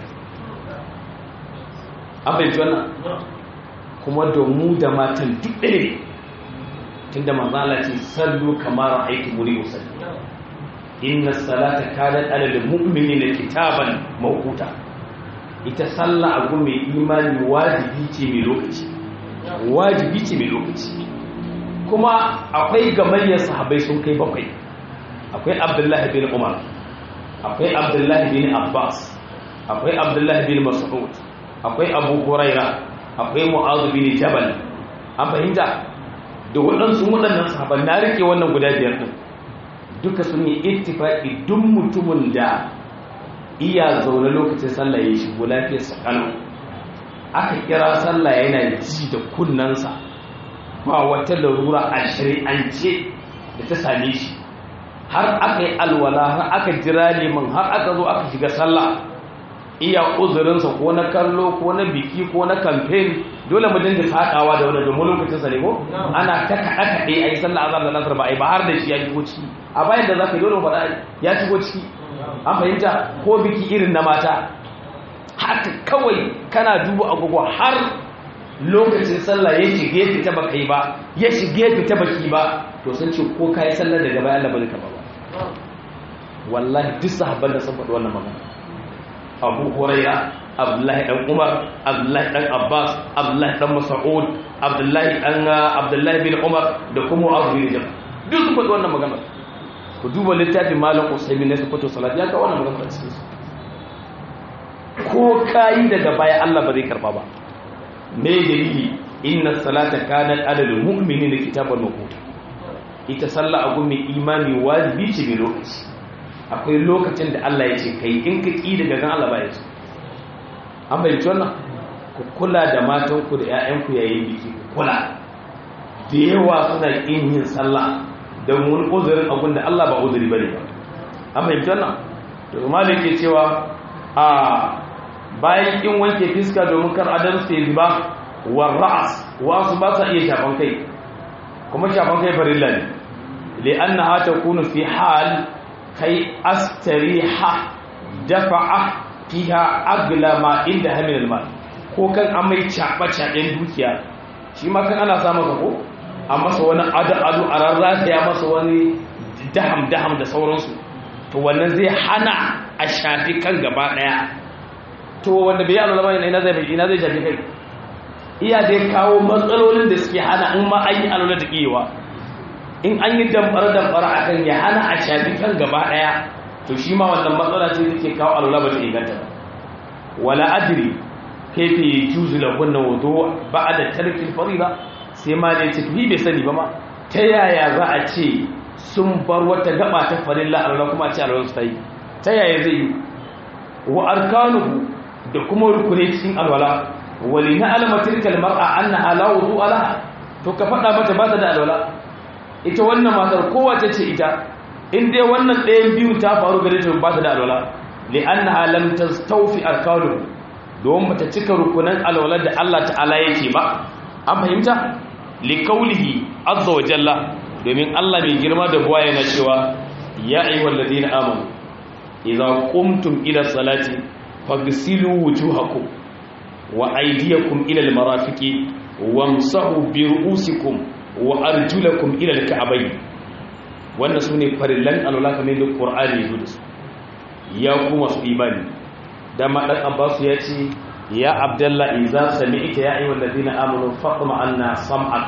an bai wannan kuma da mu da matan duk ɗaya ne tunda manzala ce sallu kamar aiki muri musalli inna salata kanat alal mu'minina kitaban mawquta ita sallah a gun mai imani wajibi ce mai lokaci wajibi ce mai lokaci kuma akwai gamayyar sahabbai sun kai bakwai akwai abdullahi bin umar akwai abdullahi bin abbas akwai abdullahi bin mas'ud akwai abu huraira akwai mu'adh bin jabal an fahimta da waɗansu waɗannan sahabban na rike wannan guda biyar din duka sun yi ittifaqi duk mutumin da iya zaune lokacin sallah ya shigo lafiyar sakano aka kira sallah yana ji da kunnansa ba wata larura a shari'ance da ta same shi har aka yi alwala har aka jira neman har aka zo aka shiga sallah iya uzurinsa ko na kallo ko na biki ko na kamfen dole mu dinga sakawa da wani domin lokacin sa ne ko ana ta kaɗa kaɗe a yi sallah azar da nasar ba a yi ba har da shi ya shigo ciki a bayan da za ka yi dole faɗa ya shigo ciki an fahimta ko biki irin na mata haka kawai kana duba agogo har lokacin sallah ya shige fita ba kai ba ya shige fita baki ba to sun ce ko kai sallar daga bayan Allah bane ka ba wallahi duk sahabban da sun faɗi wannan magana abu huraira abdullahi dan umar abdullahi dan abbas abdullahi dan mas'ud abdullahi dan abdullahi bin umar da kuma abu bin jabal duk sun faɗi wannan magana ku duba littafin malam usaimin na sifato salat ya ga wannan magana cikin su ko kayi daga baya Allah ba zai karba ba me dalili inna salata kanat adadul mu'minina kitaban mawquta ita sallah a gumi imani wajibi ce mai lokaci akwai lokacin da Allah ya ce kai in ka ki daga gan Allah ba ya ce an bayyana wannan ku kula da matanku da 'ya'yanku yayin biki ku kula da yawa suna kin yin sallah da wani uzurin abin da Allah ba uzuri bane ba an bayyana wannan to malik ke cewa a bayan kin wanke fiska domin kar adam su yi ba wa ra'as wasu ba sa iya shafan kai kuma shafan kai farilla ne li'annaha takunu fi hal kai astariha dafa'a fiha agla ma inda hamil almal ko kan amai chaba chaben dukiya shi ma kan ana samun ka ko a masa wani adu adu a rarrata ya masa wani daham daham da sauransu to wannan zai hana a shafi kan gaba daya to wanda bai alwala bane ina zai ina zai shafi kai iya dai kawo matsalolin da suke hana in ma an yi alwala da kiyewa in an yi damfara damfara akan ya hana a shafi kan gaba daya to shi ma wannan matsala ce da ke kawo alwala ba ta inganta ba wala adri kaifa yajuzu lahunna wudu ba'da tarkil fariida sai ma dai tafi bai sani ba ma ta yaya za a ce sun bar wata gaba ta farilla alwala kuma a ce alwala su ta yi ta yaya zai yi wa arkanuhu da kuma rukunai cikin alwala wali na alama tilkal mar'a annaha la wudu alaha to ka faɗa mata ba ta da alwala ita wannan matar kowace ce ita in dai wannan ɗayan biyu ta faru gare ta ba ta da alwala li annaha lam tastawfi arkanuhu don bata cika rukunan alwala da Allah ta'ala yake ba an fahimta li qawlihi azza wa jalla domin Allah mai girma da buwa yana cewa ya ayyuhal ladina amanu idza qumtum ila salati fagsilu wujuhakum wa aydiyakum ila almarafiqi wamsahu bi ru'usikum wa arjulakum ila alka'bayn wannan sune farillan alwala kamar da Qur'ani ya zo ya kuma su imani dama dan Abbas ya ce ya Abdullah idza sami'ta ya ayyuhal ladina amanu faqma anna sam'ak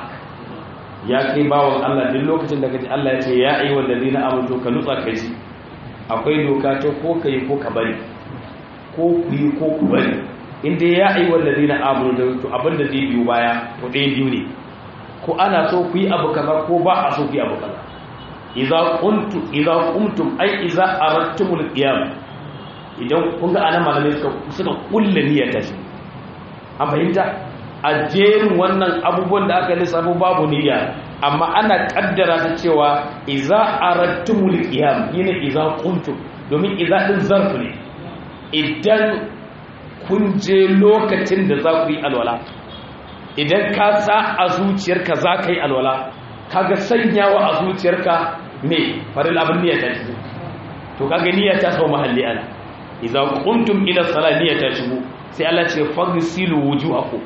ya kai bawon Allah duk lokacin da kaji Allah ya ce ya ayyuhal ladina amanu ka nutsa kai akwai doka ta ko kai ko ka bari ko ku yi ko ku bari inda ya yi wallazi na amuru da to abinda zai biyu baya to ɗaya biyu ne ko ana so ku yi abu kaza ko ba a so ku yi abu kaza idza kuntum idza qumtum ay idza aradtumul qiyam idan kun ga anan malamai suka suka kulle niyyar ta shi an fahimta a jerin wannan abubuwan da aka lissafo babu niyya amma ana kaddara ta cewa idza aradtumul qiyam yana idza qumtum domin idza din zarfu ne idan kun je lokacin da za ku yi alwala idan ka sa a zuciyarka za ka yi alwala kaga sanyawa a zuciyarka me farin abin niyyar ta shigo to kaga niyyar ta sau mahalli ana idza qumtum ila salat niyyar ta shigo sai Allah ce fagsilu wujuhakum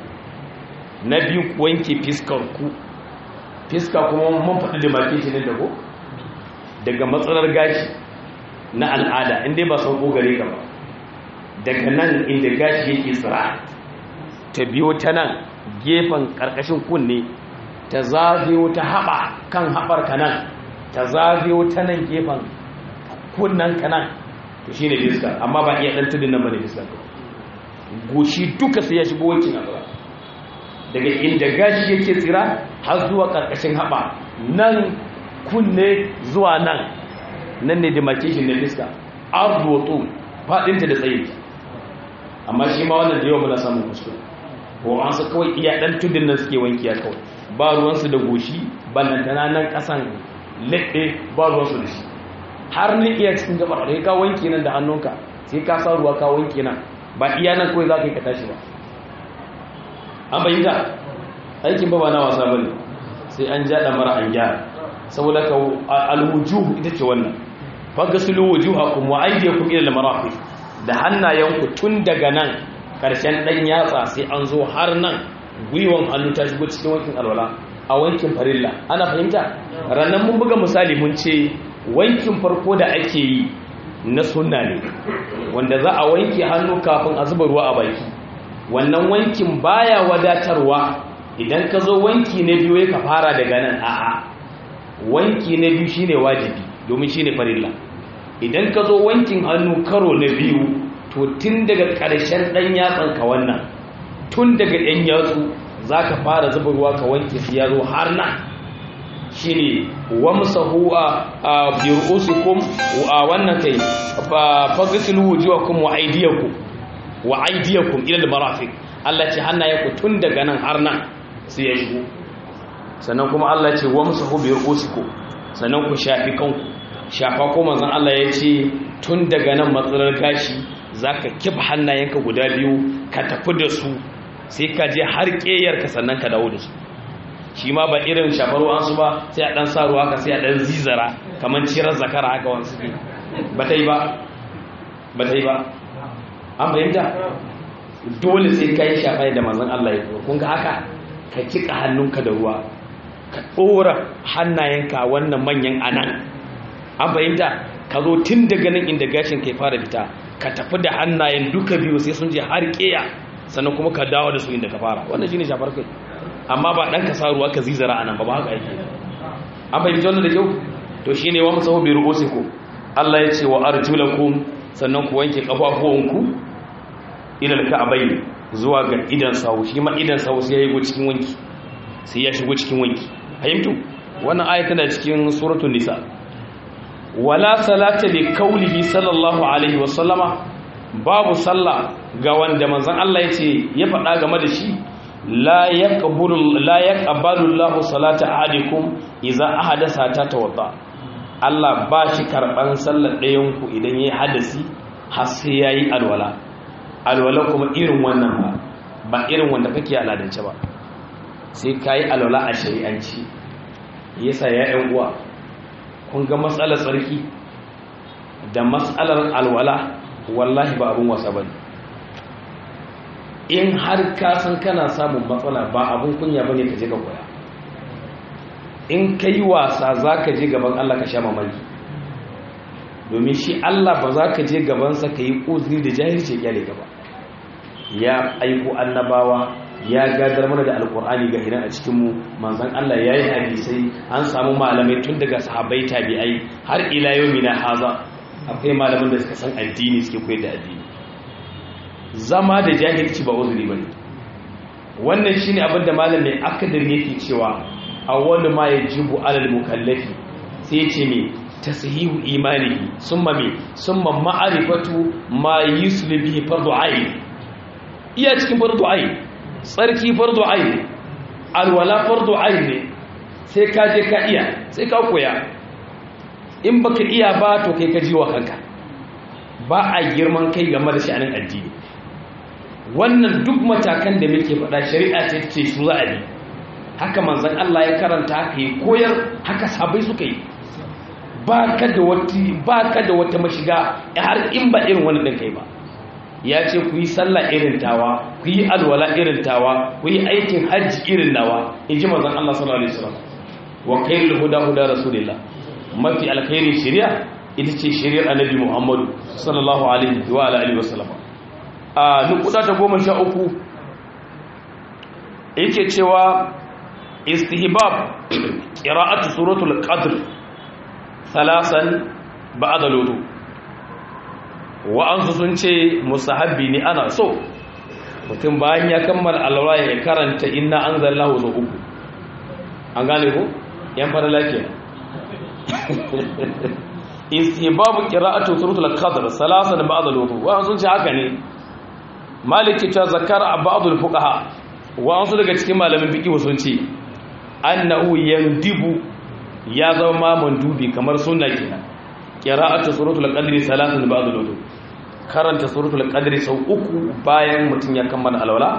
na biyu ku wanke fiskar ku fiska kuma mun faɗi da maki shi ne da ko daga matsalar gashi na al'ada inda ba sauko gare ka ba daga nan inda gashi yake tsira ta biyo ta nan gefen ƙarƙashin kunne ta zagayo ta haɓa kan haɓar ka nan ta zagayo ta nan gefen kunnen ka nan to shi ne fiska amma ba iya ɗan tudun nan ba ne fiska goshi duka sai ya shigo wankin a tsira daga inda gashi yake tsira har zuwa ƙarƙashin haɓa nan kunne zuwa nan nan ne demarcation na fiska arzuwa faɗinta da tsayinta amma shi ma wannan da yawa muna samun kuskure ko an su kawai iya dan tudun nan suke wanki ya kawai ba ruwansu da goshi ballantana nan kasan leɓe ba ruwansu da shi har ni iya cikin gabar da ka wanki nan da hannunka sai ka sa ruwa ka wanki nan ba iya nan kawai za ka yi ka tashi ba an bayyana aikin ba ba na wasa bane sai an ja da mara an gyara saboda ka alwujuhu ita ce wannan fagasulu wujuhakum wa aydiyakum ila al-marafiq da hannayenku tun daga nan ƙarshen ɗan yatsa sai an zo har nan gwiwon hannu ta shigo cikin wankin alwala a wankin farilla ana fahimta ranar mun buga misali mun ce wankin farko da ake yi na sunna ne wanda za a wanke hannu kafin a zuba ruwa a baki wannan wankin baya wadatarwa idan ka zo wanki na biyu ya ka fara daga nan a'a wanki na biyu shine wajibi domin shine farilla idan ka zo wankin hannu karo na biyu to tun daga ƙarshen ɗan yatsan ka wannan tun daga ɗan yatsu za ka fara zuba ruwa ka wanke su ya zo har nan shi ne wamsahu a biru'usikum a wannan kai fagisilu wujuwakum wa aidiyakum wa aidiyakum ila al-marafiq Allah ce hannayenku tun daga nan har nan sai ya shigo sannan kuma Allah ce wamsahu biru'usikum sannan ku shafi kanku shafa ko manzon Allah ya ce tun daga nan matsalar gashi zaka kifa hannayenka guda biyu ka tafi da su sai ka je har ƙeyarka sannan ka dawo da su shi ma ba irin shafar su ba sai a ɗan sa ruwa ka sai a ɗan zizara kamar cirar zakara haka wani suke ba ta yi ba ba ta yi ba an fahimta dole sai ka yi shafa da manzan Allah ya kuma kun ga haka ka kiƙa hannunka da ruwa ka ɗora hannayenka wannan manyan anan an fahimta ka zo tun daga nan inda gashin kai fara fita ka tafi da hannayen duka biyu sai sun je har ƙeya sannan kuma ka dawo da su inda ka fara wannan shine shafar kai amma ba dan ka sa ruwa ka zizara anan ba ba haka yake an fahimci wannan da kyau to shine wa musahu bi ru'usikum Allah ya ce wa arjulakum sannan ku wanke kafafuwanku ila al-ka'bayn zuwa ga idan sawu shi ma idan sawu sai ya yi cikin wanki sai ya shigo cikin wanki fahimtu wannan aya tana cikin suratul nisa wala salata li qawlihi sallallahu alaihi wa sallama babu sallah ga wanda manzon Allah yace ya faɗa game da shi la yaqbalu la yaqbalu Allahu salata ahadikum idza ahadasa ta tawadda Allah ba shi karban sallar ɗayan ku idan yayi hadasi har sai yayi alwala alwala kuma irin wannan ba ba irin wanda kake aladance ba sai kai alwala a shari'anci yasa ya ƴan uwa kun ga matsalar tsarki da matsalar alwala wallahi ba abun wasa bane in har ka san kana samun matsala ba abun kunya bane ka je ka koya in ka yi wasa za ka je gaban Allah ka sha mamaki domin shi Allah ba za ka je gabansa ka yi uzuri da jahilci ya gaba ya aiko annabawa ya gadar mana da alkur'ani ga hinan a cikinmu manzan Allah ya yi hadisai an samu malamai tun daga sahabai tabi'ai har ila yau mina haza akwai malaman da suka san addini suke koyar da addini zama da jahilci ba uzuri bane wannan shine abin da malam mai akadar yake cewa awwalu ma yajibu alal mukallafi sai ce me tashihu imanihi summa me summa ma'rifatu ma yusli bihi fardu ayn iya cikin fardu ayn tsarki fardu ayn alwala fardu ayn ne sai ka je ka iya sai ka koya in baka iya ba to kai ka jiwa kanka ba a girman kai game da sha'anin addini wannan duk matakan da muke faɗa shari'a ce ce su za a bi haka manzan Allah ya karanta haka yi koyar haka sabai suka yi ba ka da wata mashiga har in ba irin wani ɗin kai ba ya ce ku yi sallah irin tawa ku yi alwala irin tawa ku yi aikin hajji irin nawa in ji manzan Allah sallallahu alaihi wasallam wa khairul huda huda rasulillah mafi alkhairin shari'a ita ce shari'ar annabi Muhammadu sallallahu alaihi wa alihi wasallam a nukuda ta goma sha uku yake cewa istihbab qira'atu suratul qadr thalasan ba'da lutu wa an sun ce musahabbi ne ana so mutum bayan ya kammala alwala ya karanta inna anzalnahu zo uku an gane ko yan fara lafiya istihbab qira'atu suratul qadr thalasan ba'da lutu wa an sun ce haka ne maliki ta zakara ba'dul fuqaha wa an su daga cikin malamin fiqh sun ce annahu yandibu ya zama mandubi kamar sunna kenan qira'atu suratul qadri salatun ba'da wudu karanta suratul qadri sau uku bayan mutun ya kammala alwala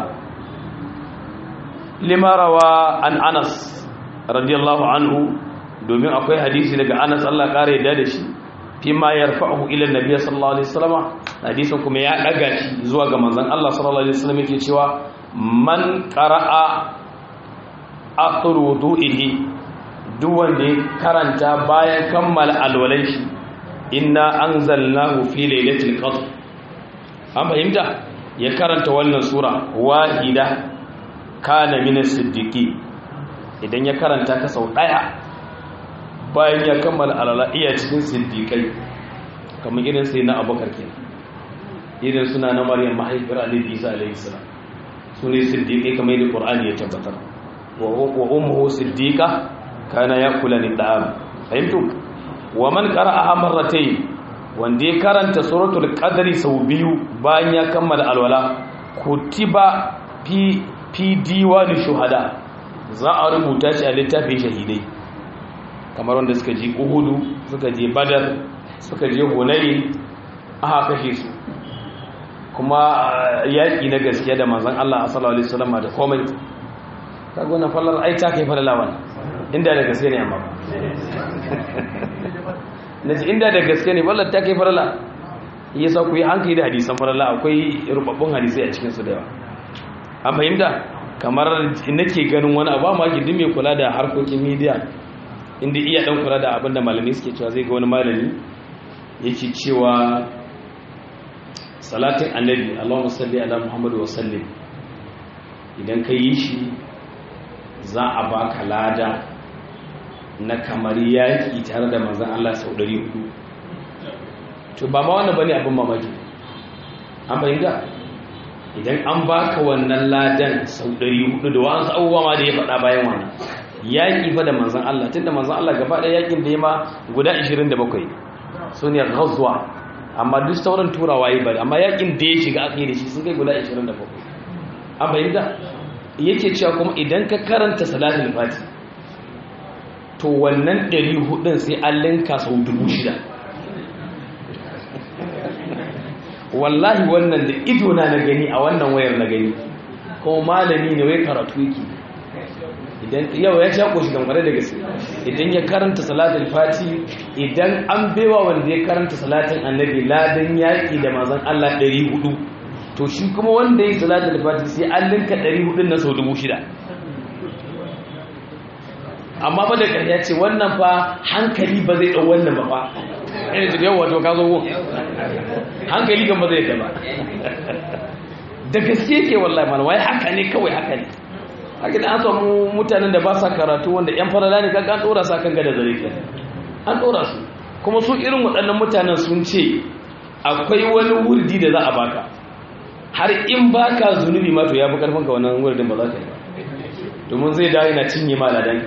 lima rawa an Anas radiyallahu anhu domin akwai hadisi daga Anas Allah kare yadda da shi fi ma yarfa'uhu ila annabi sallallahu alaihi wasallam hadisin kuma ya daga shi zuwa ga manzon Allah sallallahu alaihi wasallam yake cewa man qara'a akhir wudu'ihi duk wanda ya karanta bayan kammala alwalai shi inna anzalnahu fi lailatul qadr an fahimta ya karanta wannan sura wahida kana min as-siddiqi idan ya karanta ta sau daya bayan ya kammala alala iya cikin siddiqai kamar irin sai na abubakar kenan irin suna na maryam mahaifiyar annabi isa alaihi salam su ne siddiqai kamar yadda qur'ani ya tabbatar wa ummuhu siddiqa kana yakula ni da'am fahimtu wa man qara'aha marratayn wanda ya karanta suratul qadri sau biyu bayan ya kammala alwala kutiba fi fi diwani shuhada za a rubuta shi a littafin shahidai kamar wanda suka je uhudu suka je badar suka je hunayi aka kashe su kuma yaƙi na gaskiya da manzon Allah sallallahu alaihi wasallam da komai kaga wannan fallar ai ta kai falala wannan inda da gaske ne amma naji inda da gaske ne fallar ta kai falala yasa ku yi hankali da hadisan falala akwai rubabbun hadisai a cikin su da yawa an fahimta kamar nake ganin wani abu ma gidi mai kula da harkokin media inda iya dan kula da abin da malami suke cewa zai ga wani malami yake cewa salatin annabi Allahumma salli ala Muhammad wa sallim idan ka yi shi za a baka lada na kamar yaki tare da manzon Allah sau 400 to ba ma wannan bane abin mamaki an bayyana idan an baka wannan ladan sau 400 da wasu abubuwa ma da ya faɗa bayan wannan yaƙi fa da manzan Allah tun da manzan Allah gaba ɗaya yaƙin da ya ma guda 27 su ne ghazwa amma duk sauran turawa yi bari amma yaƙin da ya shiga aka yi da shi sun kai guda 27 an bayyana yake cewa kuma idan ka karanta salatul fati to wannan 400 sai an linka sau 6000 wallahi wannan da ido na na gani a wannan wayar na gani kuma malami ne wai karatu yake idan yau ya sha koshi dangane da gaske idan ya karanta salatul fati idan an bewa wanda ya karanta salatin annabi ladan yaƙi da mazan Allah 400 to shi kuma wanda ya salatul fati sai an linka 400 na sau 6000 amma ba da ƙarya ce wannan fa hankali ba zai ɗau wannan ba fa ɗaya da yawa to ka zo hankali kan ba zai ta ba da gaske ke wallahi mana wai haka ne kawai haka ne haka da an samu mutanen da ba sa karatu wanda yan farala ne kaga an dora sa kan gada zare ke an dora su kuma su irin waɗannan mutanen sun ce akwai wani wurdi da za a baka har in baka zunubi ma to ya fi karfin ka wannan wurdin ba za ka yi ba domin zai dawo yana cinye ma ladan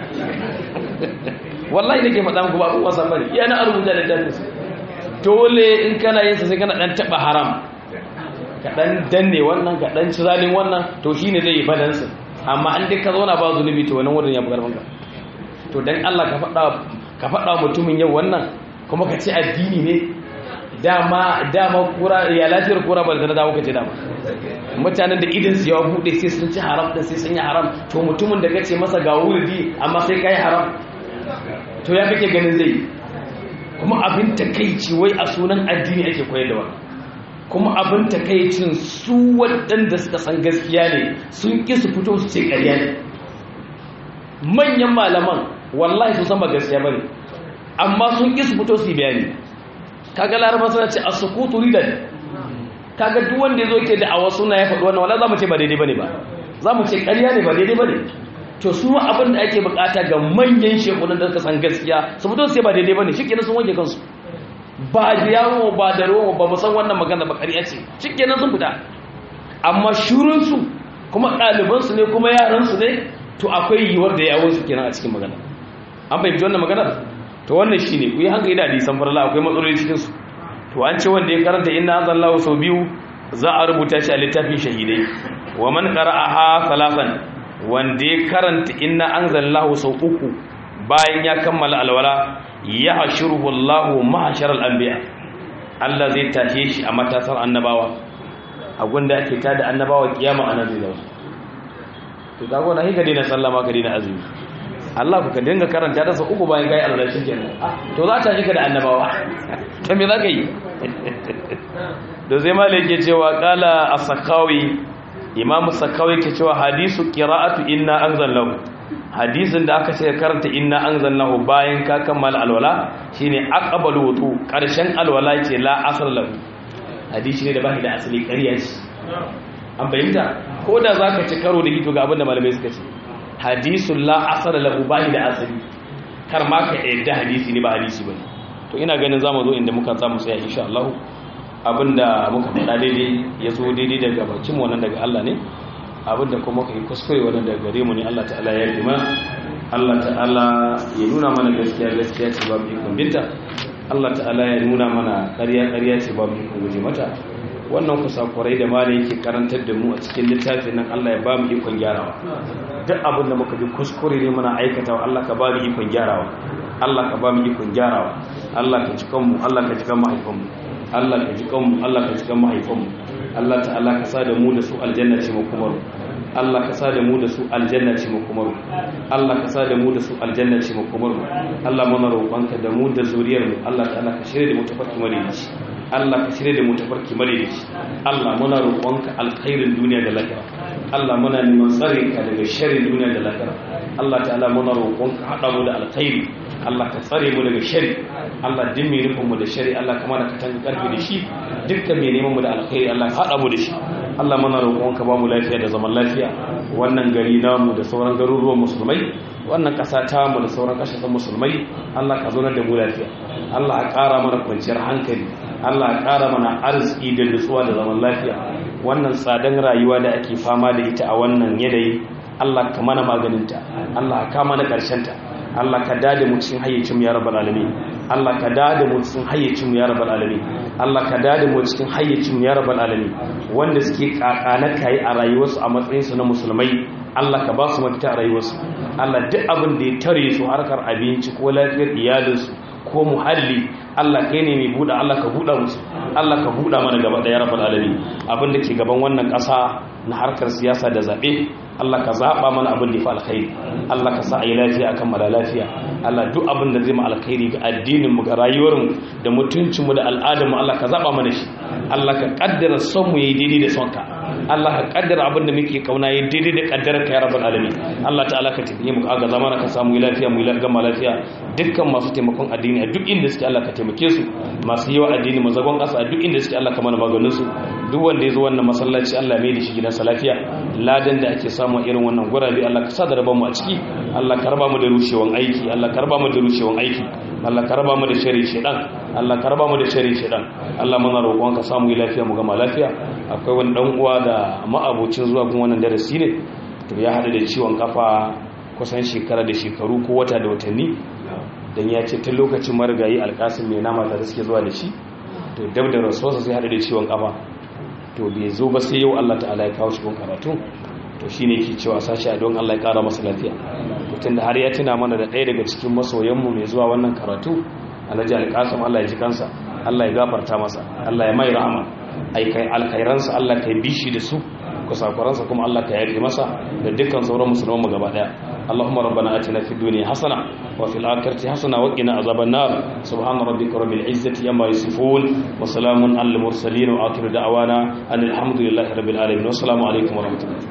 wallahi nake faɗa muku ba abin wasa bane iya na rubuta da dalilin dole in kana yin sa sai kana dan taba haram ka dan danne wannan ka dan ci zalin wannan to shine zai yi balance amma an dai ka zauna ba zunubi to wannan wurin ya bugar maka to dan Allah ka faɗa ka faɗa mutumin yau wannan kuma ka ce addini ne dama dama kura ya lafiyar kura ba da dawo ka ce dama mutanen da idan su yawa bude sai sun ci haram din sai sun yi haram to mutumin da kace masa ga wurdi amma sai kai haram to ya kake ganin zai kuma abin takeici wai a sunan addini ake koyar da wannan kuma abin takeicin su waɗanda suka san gaskiya ne sun ƙi su fito su ce ƙarya ne manyan malaman wallahi su san ba gaskiya ba ne amma sun ƙi su fito su yi bayani kaga laraba suna ce a sukutu ridan kaga duk wanda ya zo ke da awa suna ya faɗi wannan wala za mu ce ba daidai ba ne ba za mu ce ƙarya ne ba daidai ba ne to su abin da ake bukata ga manyan shekunan da suka san gaskiya su fito su ce ba daidai ba ne shi kenan sun wanke kansu ba da yawo ba da ruwan ba san wannan magana ba ƙarya ce shikenan sun fita amma shurinsu kuma ɗalibansu ne kuma yaransu ne to akwai yiwuwar da yawonsu kenan a cikin magana an fahimci wannan maganar to wannan shi ne ku yi hankali da hadisan farla akwai matsaloli cikinsu to an ce wanda ya karanta inna an zallahu sau biyu za a rubuta shi a littafin shahidai wa man qara'aha salasan wanda ya karanta inna an zallahu sau uku bayan ya kammala alwala ya hashiruhu Allahu mahasharal anbiya Allah zai tashe shi a matasar annabawa a gunda ake tada annabawa kiyama anan zai zauna to kago na hika dina sallama ka dina azumi Allah ku ka dinga karanta da sa uku bayan kai Allah shi kenan to za ta jika da annabawa to me zaka yi da zai malik ke cewa qala as-sakawi imam as-sakawi ke cewa hadisu qira'atu inna anzalallahu hadisin da aka ce karanta inna anzalnahu bayan ka kammala alwala shine aqbalu wudu karshen alwala ce la asal lahu hadisi ne da bai da asali ƙarya ce an bayyana ko da zaka ci karo da hito ga abin da malamai suka ce hadisul la asal lahu bai da asali kar ma ka yadda hadisi ne ba hadisi bane to ina ganin zamu zo inda muka samu sai insha Allah abinda muka faɗa daidai ya zo daidai daga bakin mu wannan daga Allah ne abinda kuma ka yi kuskure wannan daga gare mu ne Allah ta'ala ya yi mana Allah ta'ala ya nuna mana gaskiya gaskiya ce babu ikon binta Allah ta'ala ya nuna mana ƙarya ƙarya ce babu ikon guje mata wannan kusakurai da mala yake karantar da mu a cikin littafin nan Allah ya ba mu ikon gyarawa duk abin da muka bi kuskure ne muna aikatawa Allah ka ba mu ikon gyarawa Allah ka ba mu ikon gyarawa Allah ka cikan mu Allah ka cikan mahaifanmu Allah ka cikan mu Allah ka cikan mahaifanmu Allah ta'ala ka sa da mu da su aljanna ce mu kuma Allah ka sa da mu da su aljanna ce mu kuma Allah ka sa da mu da su aljanna ce mu kuma Allah muna roƙonka da mu da zuriyar mu Allah ta'ala ka shirye da mu tafarki madaidaici Allah ka shirye da mu tafarki madaidaici Allah muna roƙonka alkhairin duniya da lahira Allah muna neman tsarin ka daga sharrin duniya da lahira Allah ta'ala muna roƙonka hada mu da alkhairi Allah ka tsare mu daga shari Allah din mai nufin mu da shari Allah kama da katan karfi da shi dukkan mai neman mu da alkhairi Allah ka hada mu da shi Allah muna roƙon ka ba mu lafiya da zaman lafiya wannan gari namu da sauran garuruwan musulmai wannan ƙasa ta mu da sauran ƙasashen musulmai Allah ka zauna da mu lafiya Allah ka ƙara mana kwanciyar hankali Allah ka ƙara mana arziki da nutsuwa da zaman lafiya wannan tsadan rayuwa da ake fama da ita a wannan yanayi Allah ka mana maganinta Allah ka kama na ƙarshenta Allah ka dade mu cikin hayyacin mu ya rabbal alamin Allah ka dade mu cikin hayyacin mu ya rabbal alamin Allah ka dade mu cikin hayyacin mu ya rabbal alamin wanda suke kakana kai a rayuwarsu a matsayin su na musulmai Allah ka ba su mafita a rayuwarsu Allah duk abin da ya tare su harkar abinci ko lafiyar iyalinsu ko muhalli Allah kai ne mai buɗa Allah ka buɗa musu Allah ka buɗa mana gaba ɗaya rabbal alamin abin da ke gaban wannan ƙasa na harkar siyasa da zaɓe Allah ka zaɓa mana abin da ya fi alkhairi Allah ka sa a yi lafiya akan mala lafiya Allah duk abin da zai ma alkhairi ga addinin mu ga rayuwar mu da mutuncin mu da al'adar mu Allah ka zaɓa mana shi Allah ka kaddara son mu yayi daidai da son ka Allah ka kaddara abin da muke kauna yayi daidai da kaddarar ka ya rabbal alamin Allah ta'ala ka tafiye mu ga zamana ka samu lafiya mu yi gama lafiya dukkan masu taimakon addini a duk inda suke Allah ka taimake su masu yawa addini mazagon ƙasa a duk inda suke Allah ka mana maganin su duk wanda ya zo wannan masallaci Allah mai da shi gidansa lafiya ladan da ake samu irin wannan gurabe Allah ka sa da rabon mu a ciki Allah ka raba mu da rushewan aiki Allah ka raba mu da rushewan aiki Allah ka raba mu da shari shedan Allah ka raba mu da shari shedan Allah muna roƙon ka samu lafiya mu gama lafiya akwai wani dan uwa da ma'abocin zuwa gun wannan darasi ne to ya hada da ciwon kafa kusan shekara da shekaru ko wata da watanni dan ya ce tun lokacin marigayi alkasim mai nama da suke zuwa da shi to dab da rasuwarsa sai hada da ciwon kafa to bai zo ba sai yau Allah ta'ala ya kawo shi gun karatu to shine yake cewa sashi a don Allah ya kara masa lafiya mutum da har ya tuna mana da ɗaya daga cikin masoyanmu mai zuwa wannan karatu alhaji alƙasam Allah ya ji kansa Allah ya gafarta masa Allah ya mai rahama aikai alkhairansa Allah ka bishi da su kusakuransa kuma Allah ka yarda masa da dukkan sauran musulman mu gaba daya Allahumma rabbana atina fid dunya hasana wa fil akhirati hasana wa qina azaban nar subhana rabbika rabbil izzati amma yasifun wa salamun alal mursalin wa akhiru da'wana alhamdulillahi rabbil alamin wa assalamu alaikum wa rahmatullahi